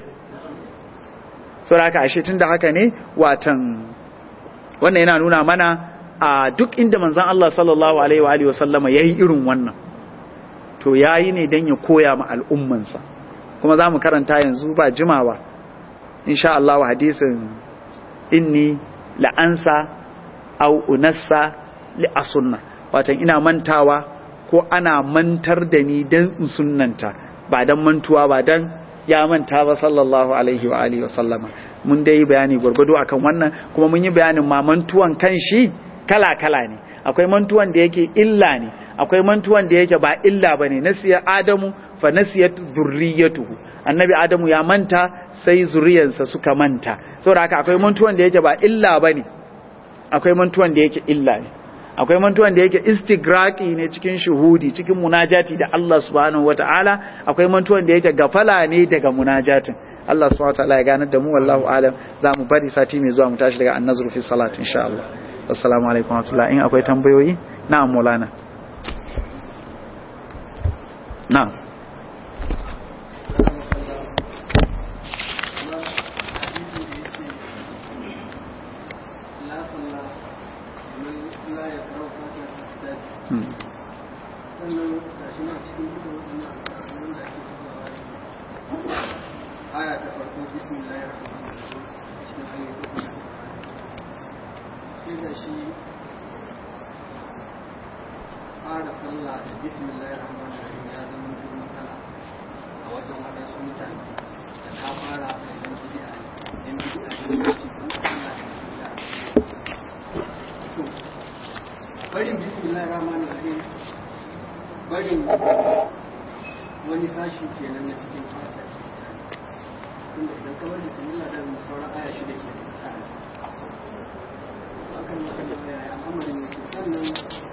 saboda haka ashe tunda haka ne watan wannan yana nuna mana a duk inda manzan Allah sallallahu alaihi wa alihi wa sallama yayi irin wannan to ya yi ne don ya koya ma al'ummansa kuma za mu karanta yanzu ba jimawa insha Allah hadisin inni la'ansa au unassa li a sunna watan ina mantawa ko ana mantar da ni don in sunnanta ba don mantuwa ba don ya manta ba sallallahu alaihi wa alihi wa sallama mun dai bayani gwargwado akan wannan kuma mun yi bayanin ma mantuwan kan shi kala kala ne akwai mantuwan da yake illa ne akwai mantuwan da yake ba illa bane nasiya adamu fa nasiyat zurriyatuhu annabi adamu ya manta sai zuriyarsa suka manta saboda haka akwai mantuwan da yake ba illa bane akwai mantuwan da yake illa ne akwai mantuwan da yake istigraqi ne cikin shuhudi cikin munajati da Allah subhanahu wataala akwai mantuwan da yake gafala ne daga munajatin Allah subhanahu wataala ya ganar da mu wallahu alam za mu bari sati mai zuwa mu tashi daga annazru fi salat insha Allah assalamu alaikum wa rahmatullahi in akwai tambayoyi na'am maulana na'am aya ta farko bismillahir rahmanir rahim cikin ayoyi sai da shi fara sallah da bismillahir rahmanir rahim ya zama duk matsala a wajen waɗansu mutane da ta fara da yan bid'a yan bid'a ne da ke kuma sallah da su da to barin bismillahir rahmanir rahim barin wani sashi kenan na cikin fata tunda idan ka bar bismillah da mu sauran aya shida ke akan maka da aya al'amarin yake sannan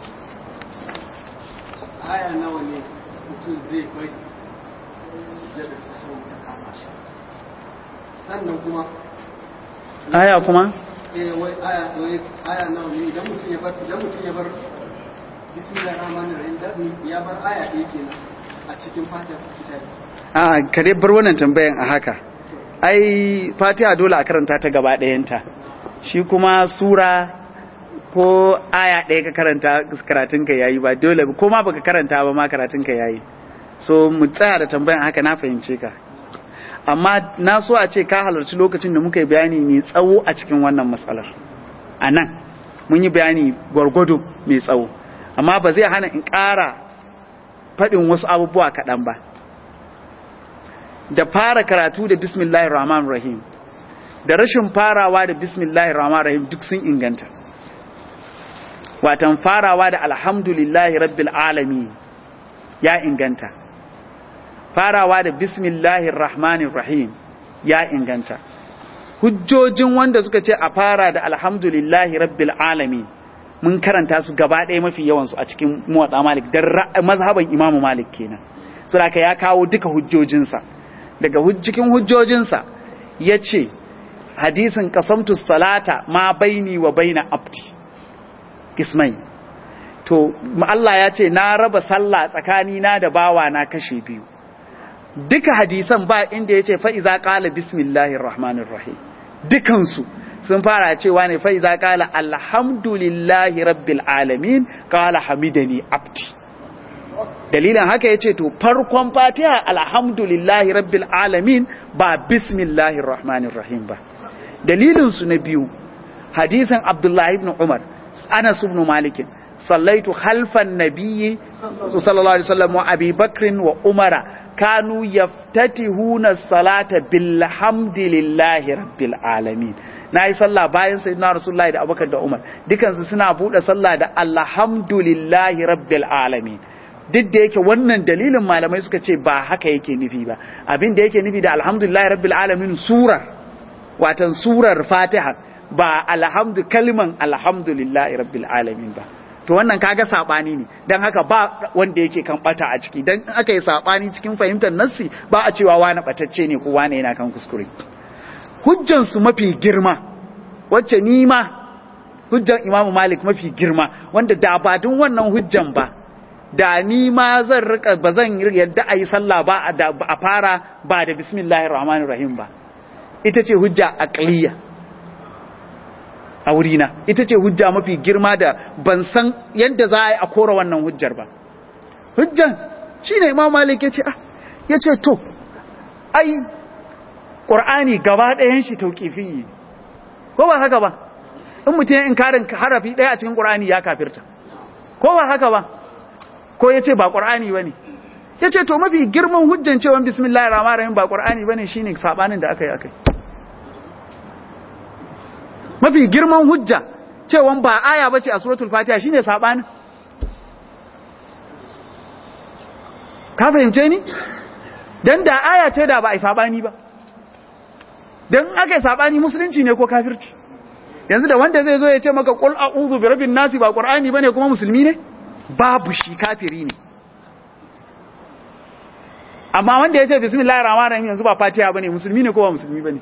aya nawa ne mutum zai bari sujjada sahau ta kama shi sannan kuma aya kuma eh wai aya wai aya nawa ne idan mutum ya bar idan mutum ya bar bismillahir rahmanir rahim da ya bar aya ɗaya kenan a cikin fatar kitabi a ka dai bar wannan tambayan a haka ai fatiha dole a karanta ta gaba ɗayanta shi kuma sura ko aya ɗaya ka karanta karatun ka yayi ba dole ko ma baka karanta ba ma karatun ka yayi so mu tsaya da tambayan haka na fahimce ka amma na so a ce ka halarci lokacin da muka yi bayani mai tsawo a cikin wannan matsalar a nan mun yi bayani gwargwado mai tsawo amma ba zai hana in ƙara faɗin wasu abubuwa kaɗan ba da fara karatu da bismillahir rahmanir rahim da rashin farawa da bismillahir rahmanir rahim duk sun inganta watan farawa da alhamdulillahi rabbil alamin ya inganta farawa da bismillahir rahmanir rahim ya inganta hujjojin wanda suka ce a fara da alhamdulillahi rabbil alamin mun karanta su gaba ɗaya mafi yawansu a cikin muwatsa malik don mazhaban imamu malik kenan so ya kawo duka hujjojinsa daga cikin hujjojinsa ya ce hadisin qasamtu salata ma baini wa baina abdi kismai to Allah ya ce na raba sallah tsakani na da bawa na kashe biyu duka hadisan ba inda yace fa iza qala bismillahir rahmanir rahim dukansu sun fara cewa ne fa iza qala alhamdulillahi rabbil alamin qala hamidani abdi dalilin haka yace to farkon fatiha alhamdulillahi rabbil alamin ba bismillahir rahmanir rahim ba dalilin su na biyu hadisin abdullahi ibn umar anas ibn malik sallaitu khalfan nabiyyi sallallahu alaihi wasallam wa abi bakrin wa umara kanu yaftatihuna salata bilhamdillahi rabbil alamin nayi sallah bayan sayyidina rasulullahi da abubakar da umar dukansu suna bude sallah da alhamdulillahi rabbil alamin duk da yake wannan dalilin malamai suka ce ba haka yake nufi ba abin da yake nufi da alhamdulillahi rabbil alamin surar watan surar fatiha ba alhamdu kalman alhamdulillahi rabbil alamin ba to wannan kaga sabani ne dan haka ba wanda yake kan bata a ciki dan aka yi sabani cikin fahimtar nassi ba a cewa wani batacce ne ko wani yana kan kuskure hujjan su mafi girma wacce ni ma hujjan imamu malik mafi girma wanda da ba dun wannan hujjan ba da ni ma zan rika ba zan yadda a yi sallah ba a fara ba da bismillahir rahmanir rahim ba ita ce hujja aqliya a wurina ita ce hujja mafi girma da ban san yadda za a yi a kora wannan hujjar ba hujjan shi ne imam malik ya ce ah ya ce to ai ƙur'ani gaba ɗayan shi tauƙifi ko ba haka ba in mutum in karin harafi ɗaya a cikin ƙur'ani ya kafirta ko ba haka ba ko ya ce ba ƙur'ani ba ne ya ce to mafi girman hujjan cewa bismillah rahman rahim ba ƙur'ani ba ne shi ne saɓanin da aka yi aka yi mafi girman hujja cewa ba aya bace a suratul fatiha shine sabani ka fahimce ni dan da aya ce da ba ai sabani ba dan aka yi sabani musulunci ne ko kafirci yanzu da wanda zai zo ya ce maka qul a'udhu bi rabbin nasi ba qur'ani bane kuma musulmi ne babu shi kafiri ne amma wanda ya ce bismillahir rahmanir rahim yanzu ba fatiha bane musulmi ne ko ba musulmi bane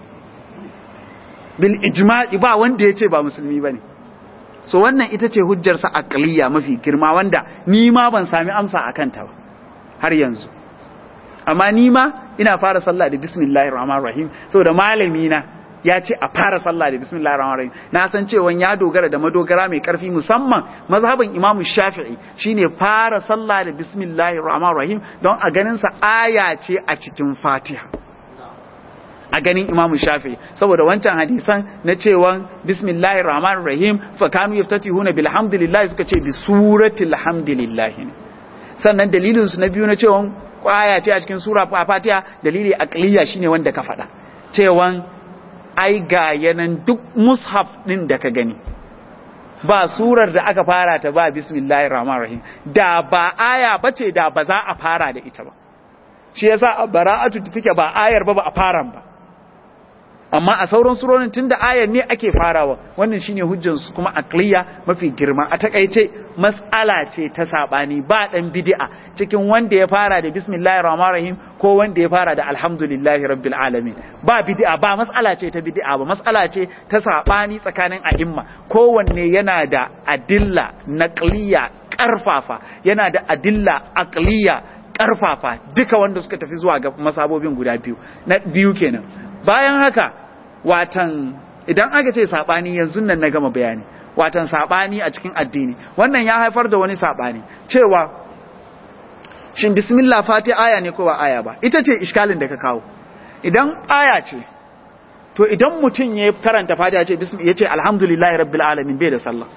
bil ijma'i ba wanda ya ce ba musulmi bane so wannan ita ce hujjarsa aqliya mafi girma wanda ni ma ban sami amsa akan ta ba har yanzu amma ni ma ina fara sallah da bismillahir rahmanir rahim saboda malami na ya ce a fara sallah da bismillahir rahmanir rahim na san cewa ya dogara da madogara mai karfi musamman mazhabin imamu shafi'i shine fara sallah da bismillahir rahmanir rahim don a ganin sa aya ce a cikin fatiha a ganin Imam Shafi saboda wancan hadisan na cewa bismillahir rahmanir rahim fa kanu yaftatihuna bilhamdulillah suka ce bi suratil hamdulillah sannan dalilin su na biyu na cewa aya ce a cikin sura Fatiha dalili aqliya shine wanda ka faɗa cewa ai ga yanan duk mushaf din da ka gani ba surar da aka fara ta ba bismillahir rahmanir rahim da ba aya bace da ba za a fara da ita ba shi yasa bara'atu take ba ayar ba ba a fara ba amma a sauran surorin tunda ayar ne ake farawa wannan shine hujjar su kuma aqliya mafi girma a takaice mas'ala ce ta sabani ba dan bid'a cikin wanda ya fara da bismillahir rahmanir rahim ko wanda ya fara da alhamdulillahi rabbil alamin ba bid'a ba mas'ala ce ta bid'a ba mas'ala ce ta sabani tsakanin a'imma kowanne yana da adilla naqliya karfafa yana da adilla aqliya karfafa duka wanda suka tafi zuwa ga masabobin guda biyu na biyu kenan bayan haka watan idan aka ce sabani yanzu nan na gama bayani watan sabani a cikin addini wannan ya haifar da wani sabani cewa shin bismillah fati aya ne ko ba aya ba ita ce iskalin da ka kawo idan aya ce to idan mutum ya karanta fatiha ya ce bismillah ya ce alhamdulillahi rabbil alamin bai da sallah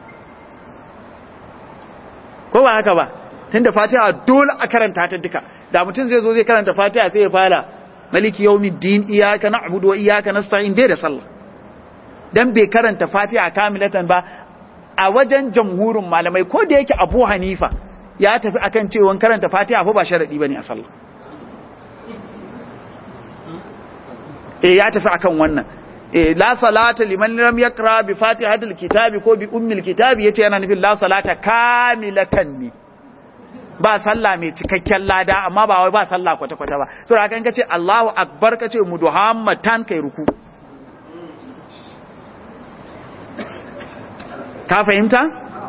ko ba haka ba tunda fatiha dole a karanta ta duka da mutum zai zo zai karanta fatiha sai ya fara maliki yawmiddin iyyaka na'budu wa iyyaka nasta'in bai da sallah dan bai karanta fatiha kamilatan ba a wajen jamhurin malamai ko da yake Abu Hanifa ya tafi akan cewa karanta fatiha fa ba sharadi bane a sallah eh ya tafi akan wannan eh la salata liman lam yakra bi fatihatil kitabi ko bi ummil kitabi yace yana nufin la salata kamilatan ne ba sallah mai cikakken lada amma ba wai ba sallah kwata-kwata ba so da kan kace Allahu akbar kace muduhammatan kai ruku ka fahimta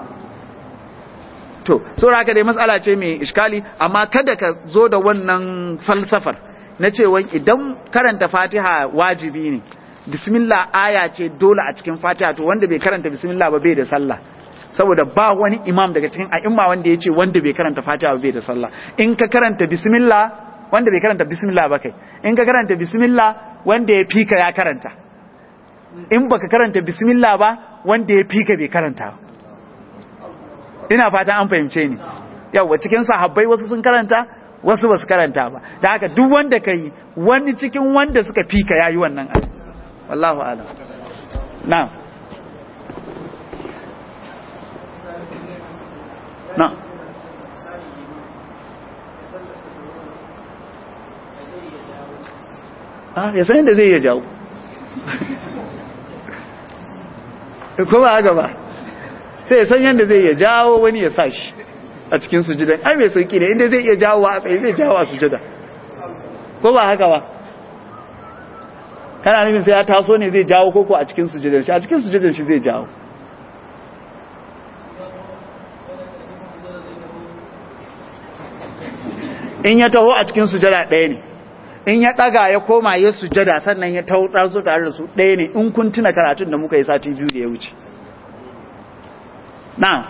to saboda haka dai matsala ce mai iskali amma kada ka zo da wannan falsafar na cewa idan karanta fatiha wajibi ne bismillah aya ce dole a cikin fatiha to wanda bai karanta bismillah ba bai da sallah saboda ba wani imam daga cikin a'imma wanda ya ce wanda bai karanta fatiha ba bai da sallah in ka karanta bismillah wanda bai karanta bismillah ba kai in ka karanta bismillah wanda ya fika ya karanta in baka karanta bismillah ba wanda ya fika bai karanta ba ina fatan an fahimce ni yawa cikin sahabbai wasu sun karanta wasu basu karanta ba da haka duk wanda ka yi wani cikin wanda suka fika yayi wannan abu wallahu alam na'am na'am ah ya san yadda zai iya jawo ko ba haka ba sai ya san yadda zai iya jawo wani ya sa shi a cikin sujudan ai mai sauki ne inda zai iya jawo a tsaye zai jawo a sujada ko ba haka ba kana nufin sai ya taso ne zai jawo koko a cikin sujudan shi a cikin sujudan shi zai jawo in ya taho a cikin sujada ɗaya ne in ya ɗaga ya koma ya sujada sannan ya taho ɗansu tare da su ɗaya ne in kun tuna karatun da muka yi sati biyu da ya wuce na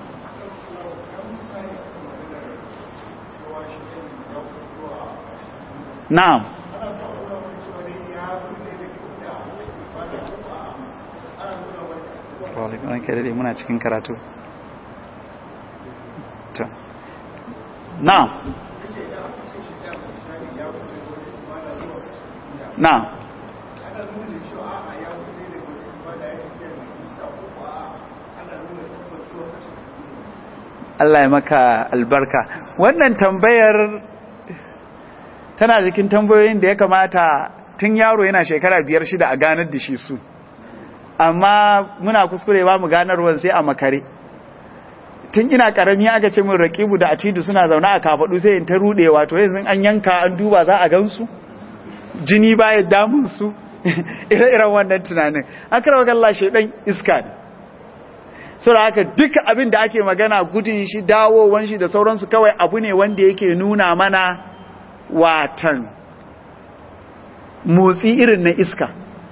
na'am muna cikin karatu na'am na'am Allah ya maka albarka wannan tambayar tana cikin tambayoyin da ya kamata tun yaro yana shekara biyar shida a ganar da shi su amma muna kuskure ba mu ganarwa sai a makare tun ina karami aka ce min raqibu da atidu suna zaune a kafadu sai in ta rudewa to yanzu an yanka an duba za a gansu jini baya damun su ire-iren wannan tunanin akarawa Allah shedan iska ne saboda haka duka abin da ake magana gudun shi dawowan shi da sauransu kawai abu ne wanda yake nuna mana watan motsi irin na iska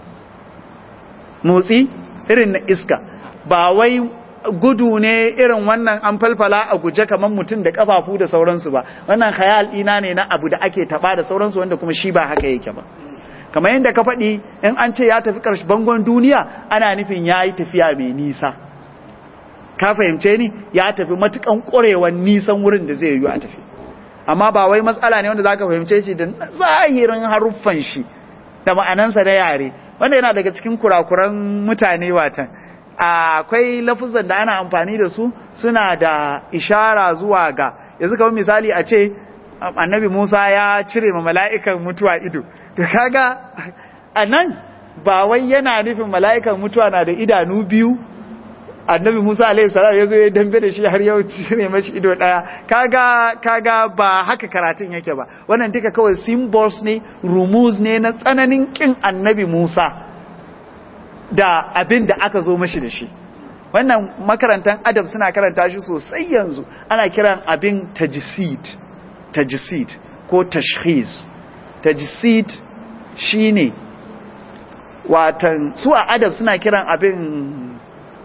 motsi irin na iska ba wai gudu ne irin wannan an falfala a guje kamar mutum da kafafu da sauransu ba wannan khayal ina ne na abu da ake taba da sauransu wanda kuma shi ba haka yake ba kamar yadda ka faɗi in an ce ya tafi ƙarshe bangon duniya ana nufin ya yi tafiya mai nisa ka fahimce ni ya tafi matukan ƙwarewan nisan wurin da zai yi a tafi amma ba wai matsala ne wanda za ka fahimce shi da zahirin haruffan shi da ma'anansa da yare wanda yana daga cikin kurakuran mutane watan akwai lafuzan da ana amfani da su suna da ishara zuwa ga yanzu kamar misali a ce annabi Musa ya cire ma mala'ikan mutuwa ido to kaga anan ba wai yana nufin mala'ikan mutuwa na da idanu biyu annabi Musa alaihi salam ya zo ya dambe da shi har yau cire mashi ido daya kaga kaga ba haka karatun yake ba wannan duka kawai symbols ne rumuz ne na tsananin kin annabi Musa da abin da aka zo mashi da shi wannan makarantan adab suna karanta shi sosai yanzu ana kiran abin tajsid tajsid ko tashkhis tajsid shine watan su a adab suna kiran abin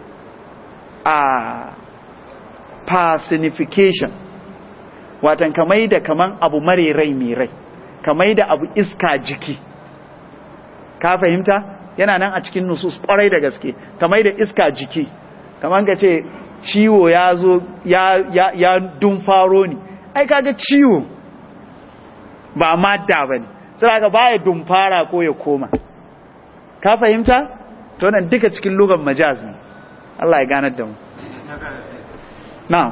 a personification watan kamai da kaman abu mare rai mai rai kamai da abu iska jiki ka fahimta yana nan a cikin nusus kwarai da gaske kamai da iska jiki kaman ka ce ciwo ya zo ya, ya, ya dumfaro ni ai kaga ciwo ba madda ba ne sai ka baya dumfara ko ya koma ka fahimta to nan duka cikin lugan majaz ne Allah ya ganar da mu na'am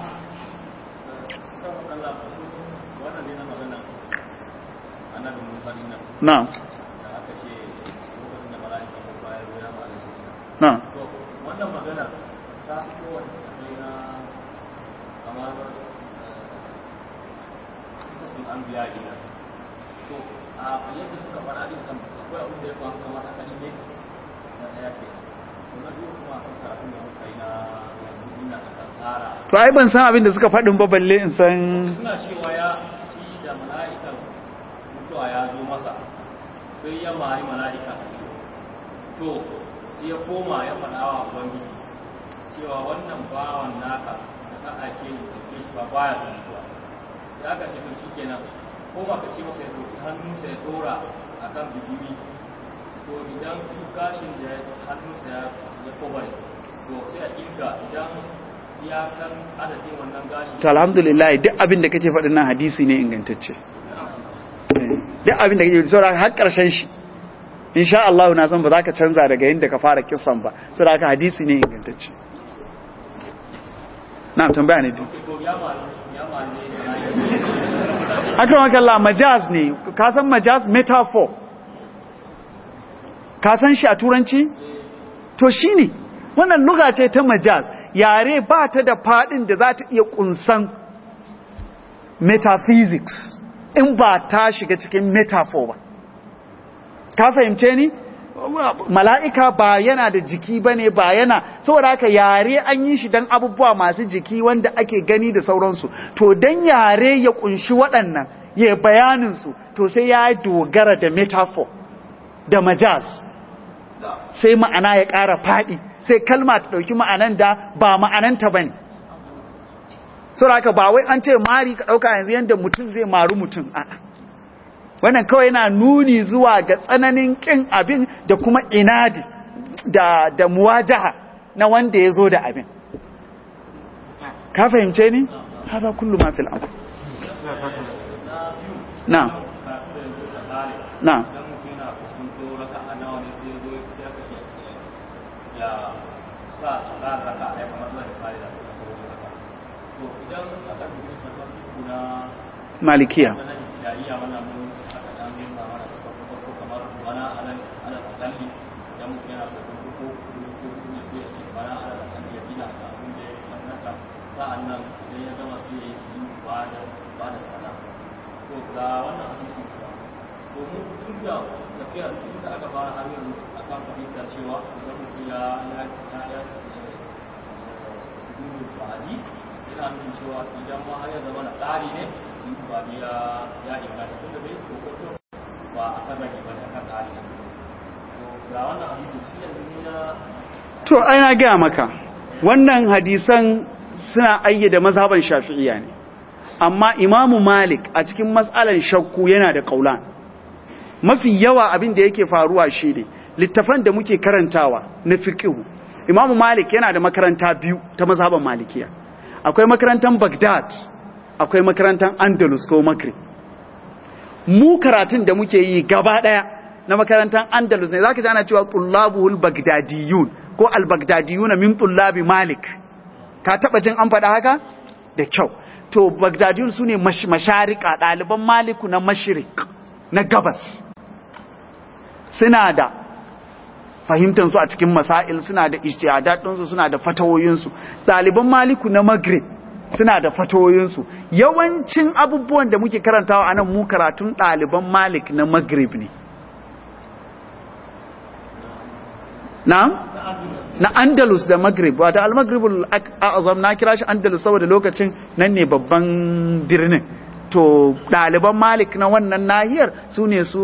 na'am na'am wannan magana ta fi kowace tsakai na kamar sun an biya gina to a yadda suka faɗa din kan akwai abin da ya faru kamar haka ne na ɗaya ke to ai ban san abin da suka faɗin ba balle in san suna cewa ya shi da mala'ikan mutuwa ya zo masa sai ya mari mala'ika to sai ya koma ya faɗa wa ubangiji cewa wannan bawan naka da ka ake yi da shi ba baya son mutuwa sai aka ce to shikenan ko ba ka ce masa ya ɗauki hannunsa ya ɗora a kan bijimi to idan duk gashin da hannunsa ya kobare to sai a kirga idan iyakan adadin wannan gashin to alhamdulillah duk abin da kake faɗin nan hadisi ne ingantacce duk abin da kake saboda har ƙarshen shi insha Allah na san ba za ka canza daga yadda ka fara kissan ba saboda haka hadisi ne ingantacce na tambaya ne to ya mari ya mari akramaka Allah majaz ne ka san majaz metaphor ka san shi a turanci to shine wannan lugha ce ta majaz yare ba ta da fadin da za ta iya kunsan metaphysics in ba ta shiga cikin metaphor ba ka fahimce ni mala'ika ba yana da jiki ba ne ba yana saboda haka yare an yi shi don abubuwa masu jiki wanda ake gani da sauransu to don yare ya kunshi waɗannan ya bayaninsu to sai ya dogara da metaphor da majaz sai ma'ana ya ƙara faɗi sai kalma ta ɗauki ma'anan da ba ma'ananta ba ne saboda haka ba wai an ce mari ka ɗauka yanzu yadda mutum zai maru mutum a'a wannan kawai yana nuni zuwa ga tsananin kin abin da kuma inadi da, da muwajaha na wanda ya zo da abin ka fahimce ni? haza kullu ma fil amr na na idan mutum yana kusanto raka a nawa ne sai zo sai aka ce ya sa za a raka a yi kamar zai sare da ta kawo raka to idan aka dubi matan kuna malikiya na jariya mana mun aka dan nuna mana farko farko kamar bana alal alal akalli idan mutum yana da kuma ko ko ne sai ya ce bana alal akalli ya gina ka abin da ya mallaka sa'an nan idan ya gama sai ya yi ba da ba da sana to ga wannan hadisi kuwa to mu tun da tafiya tun da aka fara har yanzu akan fahimtar cewa idan mutum ya ya ya ya gudu ba'adi yana nufin cewa idan ma har ya zama na tsari ne ba ya ya inganta tun da bai kokoto ba a kan rage ba ne a kan tsari ne to ga wannan hadisi shi yanzu ni na to ai na gaya maka wannan hadisan suna ayyada mazhaban shafi'iyya ne amma imamu malik a cikin matsalan shakku yana da kaulan mafi yawa abin da yake faruwa shi ne littafan da muke karantawa na fiqhu imamu malik yana da makaranta biyu ta mazhaban malikiya akwai makarantar baghdad akwai makarantar andalus ko maghrib mu karatun da muke yi gaba daya na makarantar andalus ne zaka ji ana cewa tullabuhul bagdadiyun ko al-bagdadiyuna min tullabi malik ka taba jin an faɗa haka da kyau to bagdadiyun sune masharika ɗaliban maliku na mashirik na gabas suna da fahimtar su a cikin masail suna da ijtihadat su suna da fatawoyin su ɗaliban maliku na maghrib suna da fatawoyin su yawancin abubuwan da muke karantawa anan mu karatun ɗaliban malik na maghrib ne na na andalus da maghrib wata al-maghribul a'zam na kira shi andalus saboda lokacin nan ne babban birnin to ɗaliban malik na wannan nahiyar su ne su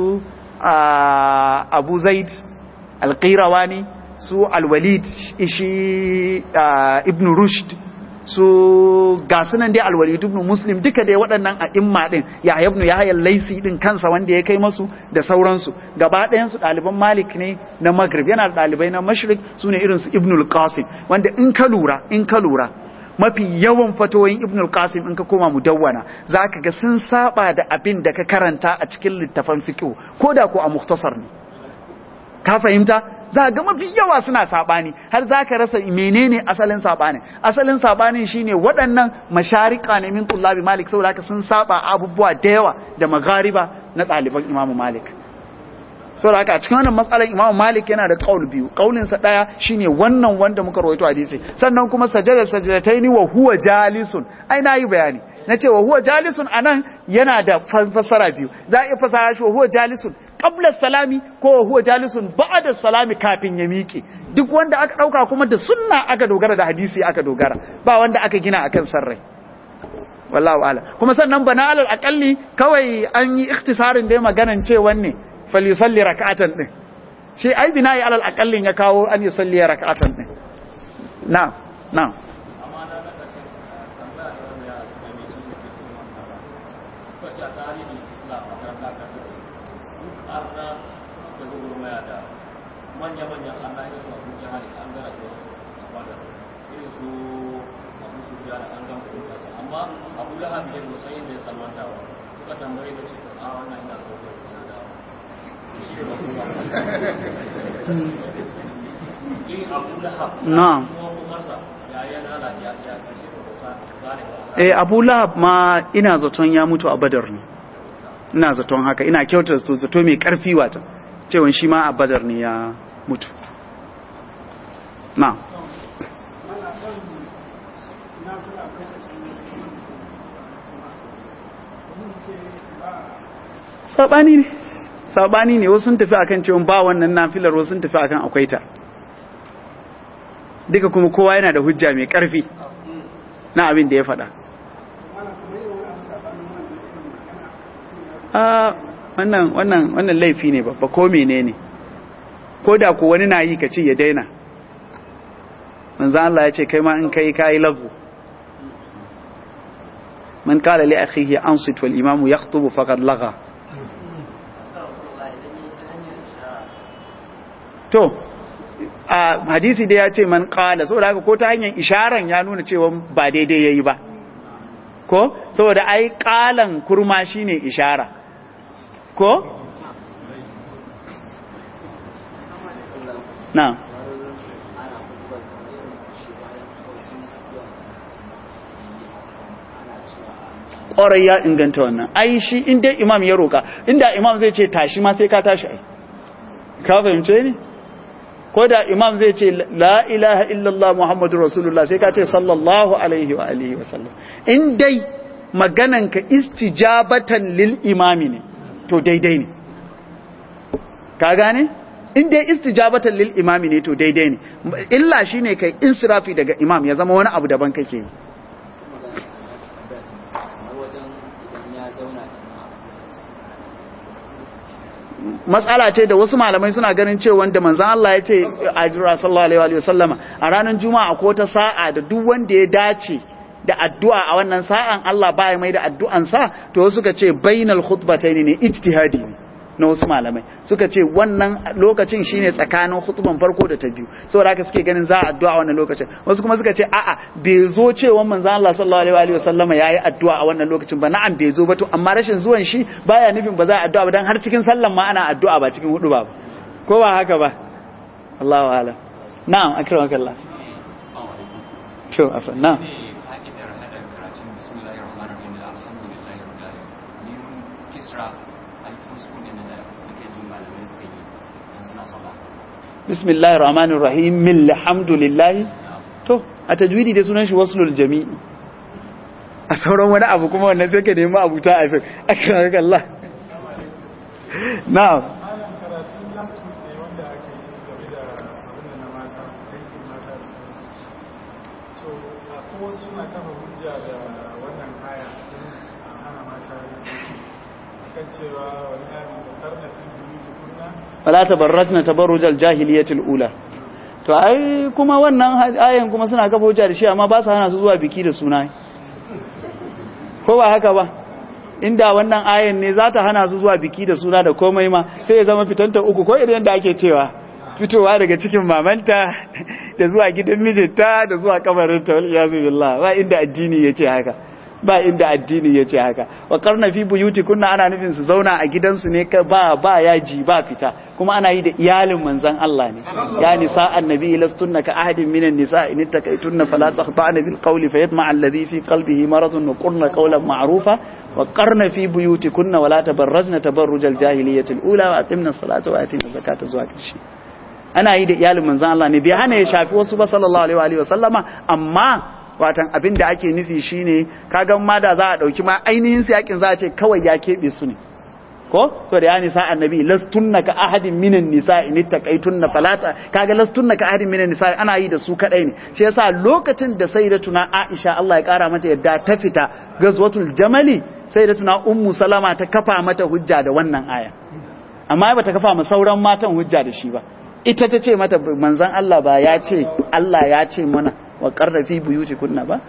abu zaid alƙirawani su alwalid shi ibn rushd su gasunan dai alwalid ibn muslim duka dai waɗannan a imma ɗin ya ibn ya hayar laisi ɗin kansa wanda ya kai masu da sauransu gaba ɗayansu ɗaliban malik ne na maghrib yana da ɗalibai na mashrik su ne irinsu ibn al-qasim wanda in ka lura in ka lura mafi yawan fatoyin ibn al-qasim in ka koma mudawwana zaka ga sun saba da abin da ka karanta a cikin littafan fiqh ko da ko a mukhtasar ne ka fahimta za ga mafi yawa suna sabani har zaka rasa menene asalin sabani asalin sabanin shine waɗannan masharika ne min tullabi malik saboda haka sun saba abubuwa da yawa da magariba na ɗaliban imamu malik saboda haka a cikin wannan matsalar Imam Malik yana da qaul biyu qaulin sa daya shine wannan wanda muka rawaito hadisi sannan kuma sajada sajadataini wa huwa jalisun ai nayi bayani nace wa huwa jalisun anan yana da fassara biyu za a iya fassara shi wa huwa jalisun qabla salami ko huwa jalisun ba'da salami kafin ya miƙe duk wanda aka dauka kuma da sunna aka dogara da hadisi aka dogara ba wanda aka gina akan sarrai wallahu ala kuma sannan bana alal aqalli kawai an yi ikhtisarin da maganan ce wanne falyusalli rak'atan din shi ai bina'i alal aqallin ya kawo an yusalli rak'atan din na'am na'am amma na ga ƙarshen tambaya da wani ya da mai shi da ke kuma mantara kuka ce a tarihin islam a kan da kan duk arna da gurmaya da manya-manyan arna irin su abu jihar an gara su wasu wadda irin su abu su biya da an gama kudin kasa amma abu lahab ya musa yin da ya salmanta wa suka tambaye da ce a wannan ina so ko ina da shi ne ba kuma irin abu lahab Na'am. kuma umarsa ya yi yana ya ya kashe ko kusa gane ba eh Abu Lahab ma ina zaton ya mutu a Badar ne ina zaton haka ina kyautar zato zato mai karfi wata cewa shi ma a Badar ne ya mutu na'am sabani ne sabani ne wasu sun tafi akan cewa ba wannan nafilar wasu sun tafi akan akwai ta duka kuma kowa yana da hujja mai karfi na abin da ya faɗa a wannan wannan wannan laifi ne babba ko menene ko da ko wani na yi ka ce ya daina manzo Allah ya ce kai ma in kai kai lagu man qala li akhihi ansit wal imamu yakhutubu faqad lagha to a hadisi da ya ce man qala saboda haka ko ta hanyar isharan ya nuna cewa ba daidai yayi ba ko saboda ai qalan kurma shine ishara ko na ƙwarai ya inganta wannan ai shi inda imam ya roƙa inda imam zai ce tashi ma sai ka tashi ai ka fahimce ni ko da imam zai ce la ilaha illallah muhammadu rasulullah sai ka ce sallallahu alaihi wa alihi wa sallam in dai magananka istijabatan lil imami ne to daidai ne ka gane in dai istijabatan lil imami ne to daidai ne illa shine kai insirafi daga imam ya zama wani abu daban kake yi matsala ce da wasu malamai suna ganin cewa wanda manzan Allah ya ce a jira sallallahu alaihi wa sallama a ranar juma'a ko ta sa'a da duk wanda ya dace da addu'a a wannan sa'an Allah ba ya mai da addu'ansa to suka ce bainal khutbatayn ne ijtihadi ne na wasu malamai suka ce wannan lokacin shine tsakanin khutban farko da ta biyu saboda haka suke ganin za a addu'a a wannan lokacin wasu kuma suka ce a'a bai zo cewa manzon Allah sallallahu alaihi wa sallama yayi addu'a a wannan lokacin ba na'am bai zo ba to amma rashin zuwan shi baya nufin ba za a addu'a ba dan har cikin sallan ma ana addu'a ba cikin hudu ba ko ba haka ba Allahu a'lam na'am akramakallah to afa na'am bismillahir rahmanir rahim min alhamdulillahi to a tajwidi da sunan shi waslul jami'i a sauran wani abu kuma wannan sai ka nemi abuta a fi akan Allah na'am malam karatun last week ne wanda aka yi game da abin da na mata aikin mata da sauransu to akwai wasu suna kafa hujja da wannan aya a hana mata akan cewa wani yaron da karna fi zuri kunna wala tabarrajna tabarrujal jahiliyatil ula to ai kuma wannan ayan kuma suna kafa hujja da shi amma ba su hana su zuwa biki da suna ko ba haka ba inda wannan ayan ne za ta hana su zuwa biki da suna da komai ma sai ya zama fitanta uku ko irin da ake cewa fitowa daga cikin mamanta da zuwa gidan mijinta da zuwa kamarinta wal iyazu billah ba inda addini yace haka ba inda addini yace haka wa qarna fi buyuti kunna ana nufin su zauna a gidansu ne ka ba ba yaji ba fita kuma ana yi da iyalin manzon Allah ne ya nisa annabi lastunna ka ahadin minan nisa in takaitunna fala taqta'na bil qawli fayatma alladhi fi qalbihi maradun wa qulna qawlan ma'rufa wa qarna fi buyutikunna wa la tabarrajna tabarrujal jahiliyyati al-ula wa aqimna as-salata wa atina zakata zuwa karshe ana yi da iyalin manzon Allah ne bai hana ya shafi wasu ba sallallahu alaihi wa alihi wa sallama amma watan abin da ake nufi shine kaga ma da za a dauki ma ainihin siyakin za a ce kawai ya kebe su ne ko to da ya nisa annabi lastunna ka ahadin minan nisa in ittaqaitunna falata kaga lastunna ka ahadin minan nisa ana yi da su kadai ne shi yasa lokacin da sayyidatuna Aisha Allah ya kara mata yadda ta fita gazwatul jamali sayyidatuna ummu salama ta kafa mata hujja da wannan aya amma ba ta kafa ma sauran matan hujja da shi ba ita ta ce mata manzon Allah ba ya ce Allah ya ce mana wa qarrafi buyutikunna ba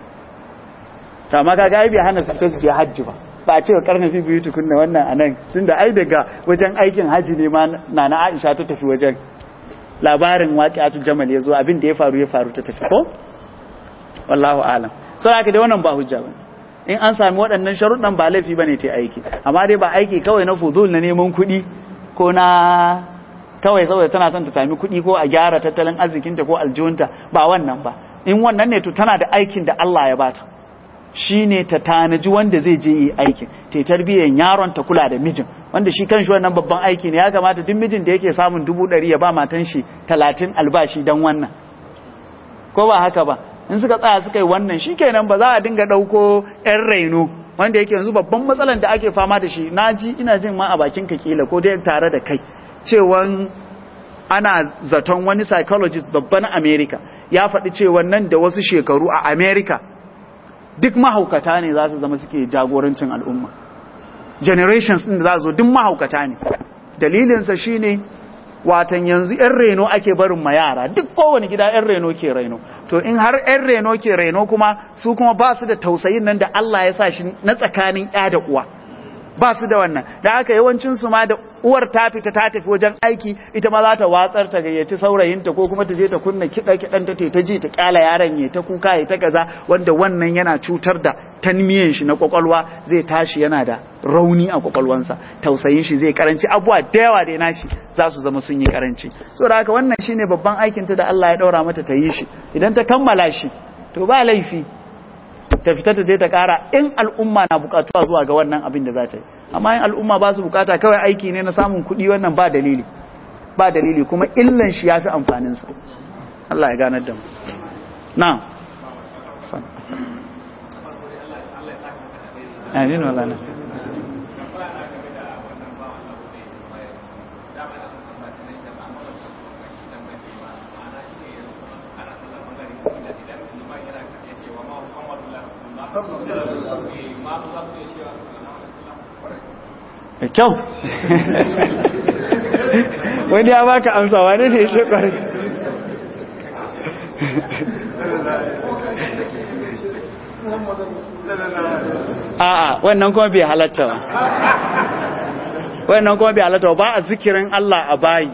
ta ma kaga ai bai hana su ta je hajji ba ba a ce wa karna fi biyu tukunna wannan a nan tunda ai daga wajen aikin haji ne ma na na aisha ta tafi wajen labarin waƙi'atul jamal ya zo abin da ya faru ya faru ta tafi ko wallahu alam sau haka dai wannan ba hujja ba in an sami waɗannan sharuɗan ba laifi ba ne ta aiki amma dai ba aiki kawai na fuzul na neman kuɗi ko na kawai saboda tana son ta sami kuɗi ko a gyara tattalin arzikinta ko aljihunta ba wannan ba in wannan ne to tana da aikin da Allah ya bata shi ne ta tanaji wanda zai je yi aikin ta tarbiyyar yaron ta kula da mijin wanda shi kan shi wannan babban aiki ne ya kamata duk mijin da yake samun dubu ɗari ya ba matan shi talatin albashi don wannan ko ba haka ba in suka tsaya suka yi wannan shi kenan ba za a dinga ɗauko yan raino wanda yake yanzu babban matsalan da ake fama da shi na ji ina jin ma a bakin ka kila ko dai tare da kai cewan ana zaton wani psychologist babban america ya faɗi cewa nan da wasu shekaru a america duk mahaukata ne za su zama suke jagorancin al'umma generations ɗin da za zo duk mahaukata ne dalilinsa shi ne watan yanzu 'yan reno ake barin ma yara duk kowane gida 'yan reno ke reno to in har 'yan reno ke reno kuma su kuma ba su da tausayin nan da Allah ya sa shi na tsakanin 'ya da uwa ba su da wannan da aka yawancinsu ma da uwar ta fita ta tafi wajen aiki ita ma za ta watsar ta gayyaci saurayinta ko kuma ta je ta kunna kiɗa kiɗan ta ta ji ta kyala yaron ya ta kuka ya ta kaza wanda wannan yana cutar da tanmiyan shi na kwakwalwa zai tashi yana da rauni a kwakwalwansa tausayin shi zai karanci abuwa da yawa da nashi za su zama sun yi karanci saboda haka wannan shine babban aikin ta da Allah ya daura mata ta yi shi idan ta kammala shi to ba laifi ta fita ta je ta kara in al'umma na bukatuwa zuwa ga wannan abin da za ta yi amma in al'umma ba su bukata kawai aiki ne na samun kuɗi wannan ba dalili ba dalili kuma illan shi ya fi amfaninsa Allah ya ganar da mu na amin wala na da kyau wani ya baka amsa wani ne shi kwarai a'a wannan kuma bai halatta ba wannan kuma bai halatta ba a zikirin Allah a bayi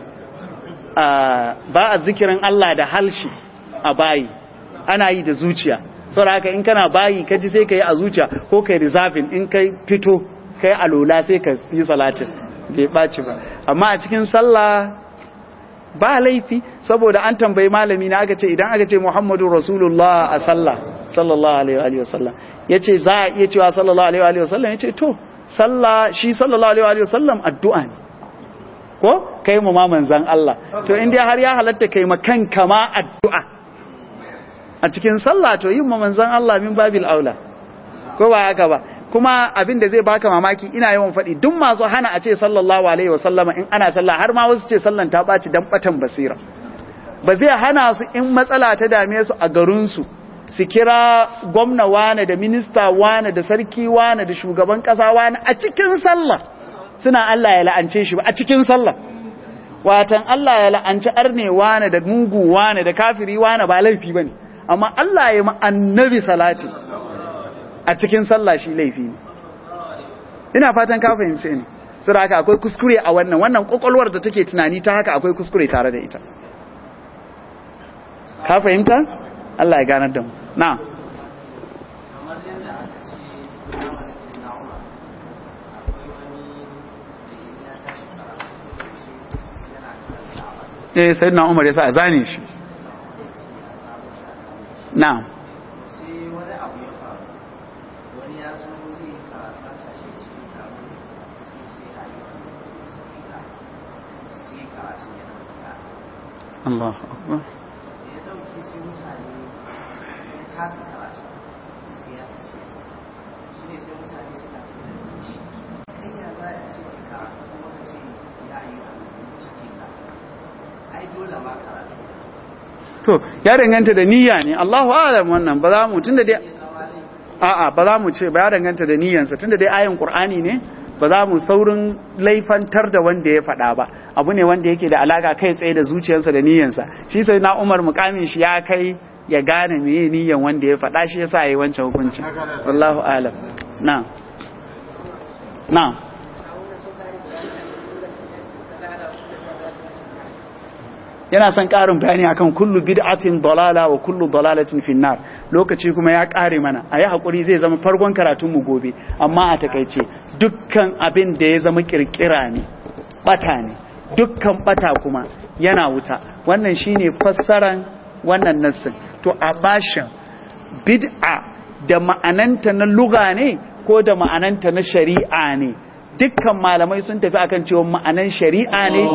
ba a zikirin Allah da halshi a bayi ana yi da zuciya saboda haka in kana bayi kaji sai ka yi a zuciya ko kai reserving in kai fito kai alola sai ka yi salatin bai ɓaci ba amma a cikin sallah ba laifi saboda an tambayi malami na aka ce idan aka ce muhammadu rasulullah a sallah sallallahu alaihi wa sallam ya ce za a iya cewa sallallahu alaihi wa sallam ya ce to sallah shi sallallahu alaihi wa sallam addu'a ne ko kai mu ma manzan Allah to in dai har ya halatta kai ma kanka ma addu'a a cikin sallah to yin ma manzan Allah min babil aula ko ba haka ba kuma abin da zai baka mamaki ina yawan faɗi duk masu hana a ce sallallahu alaihi wasallama in ana sallah har ma wasu ce sallan ta ɓaci dan batan basira ba zai hana su in matsala ta dame su a garinsu su kira gwamna wane da minista wane da sarki wane da shugaban ƙasa wane a cikin sallah suna Allah ya la'ance shi ba a cikin sallah watan Allah ya la'anci arne wane da mugu wane da kafiri wane ba laifi bane amma Allah ya ma annabi salati a cikin sallah shi laifi ne ina fatan ka fahimce ni saboda haka akwai kuskure a wannan wannan kokolwar da take tunani ta haka akwai kuskure tare da ita ka fahimta Allah ya ganar da mu na kamar yadda aka ce zamanin sinna umar akwai wani da ya tashi karatu yana karanta a masa eh sayyidina Umar yasa a zane shi na sai wani abu ya faru wani ya zo zai karatu a tashi cikin taro sai sai ya yi wani sabida sai karatu yana fita Allahu akbar da ya dauke sai mutane ya kasa karatu sai ya fice shi ne sai mutane suna ta zargin shi kai ya za a ce ma karatu to ya danganta da niyya ne Allahu a'lam wannan ba za mu tunda dai a'a ba za mu ce ba ya danganta da niyyansa tunda dai ayin Qur'ani ne ba za mu saurin laifantar da wanda ya faɗa ba abu ne wanda yake da alaka kai tsaye da zuciyarsa da niyyansa shi sai na Umar mukamin shi ya kai ya gane meye niyyan wanda ya faɗa shi yasa yayi wancan hukunci wallahu a'lam na'am na'am yana son ƙarin bayani akan kullu bid'atin dalala wa kullu dalalatin finnar lokaci kuma ya ƙare mana a yi haƙuri zai zama farkon karatun mu gobe amma a takaice dukkan abin da ya zama ƙirƙira ne ɓata ne dukkan ɓata kuma yana wuta wannan shine fassaran wannan nassin to a bashin bid'a da ma'ananta na luga ne ko da ma'ananta na shari'a ne dukkan malamai sun tafi akan cewa ma'anan shari'a ne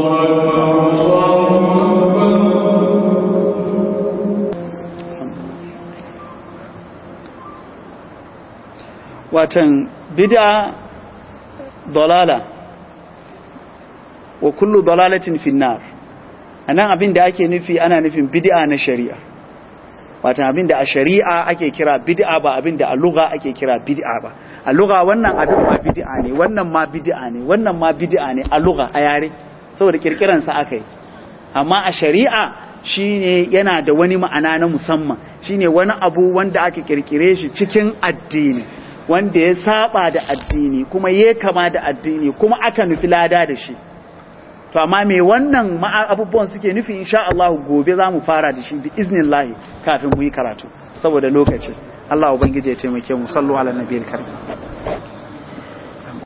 watan bid'a dalala wa kullu dalalatin finnar anan abin da ake nufi ana nufin bid'a na shari'a watan abin da a shari'a ake kira bid'a ba abin da a lugha ake kira bid'a ba a lugha wannan abin ma bid'a ne wannan ma bid'a ne wannan ma bid'a ne a lugha a yare saboda kirkiran sa aka yi amma a shari'a shine yana da wani ma'ana na musamman shine wani abu wanda aka kirkire shi cikin addini wanda ya saba da addini kuma ya kama da addini kuma aka nufi lada da shi to amma me wannan abubuwan suke nufi insha Allah gobe za mu fara da shi bi iznillahi kafin mu yi karatu saboda lokaci Allah ubangiji ya taimake mu sallu ala nabiyil karim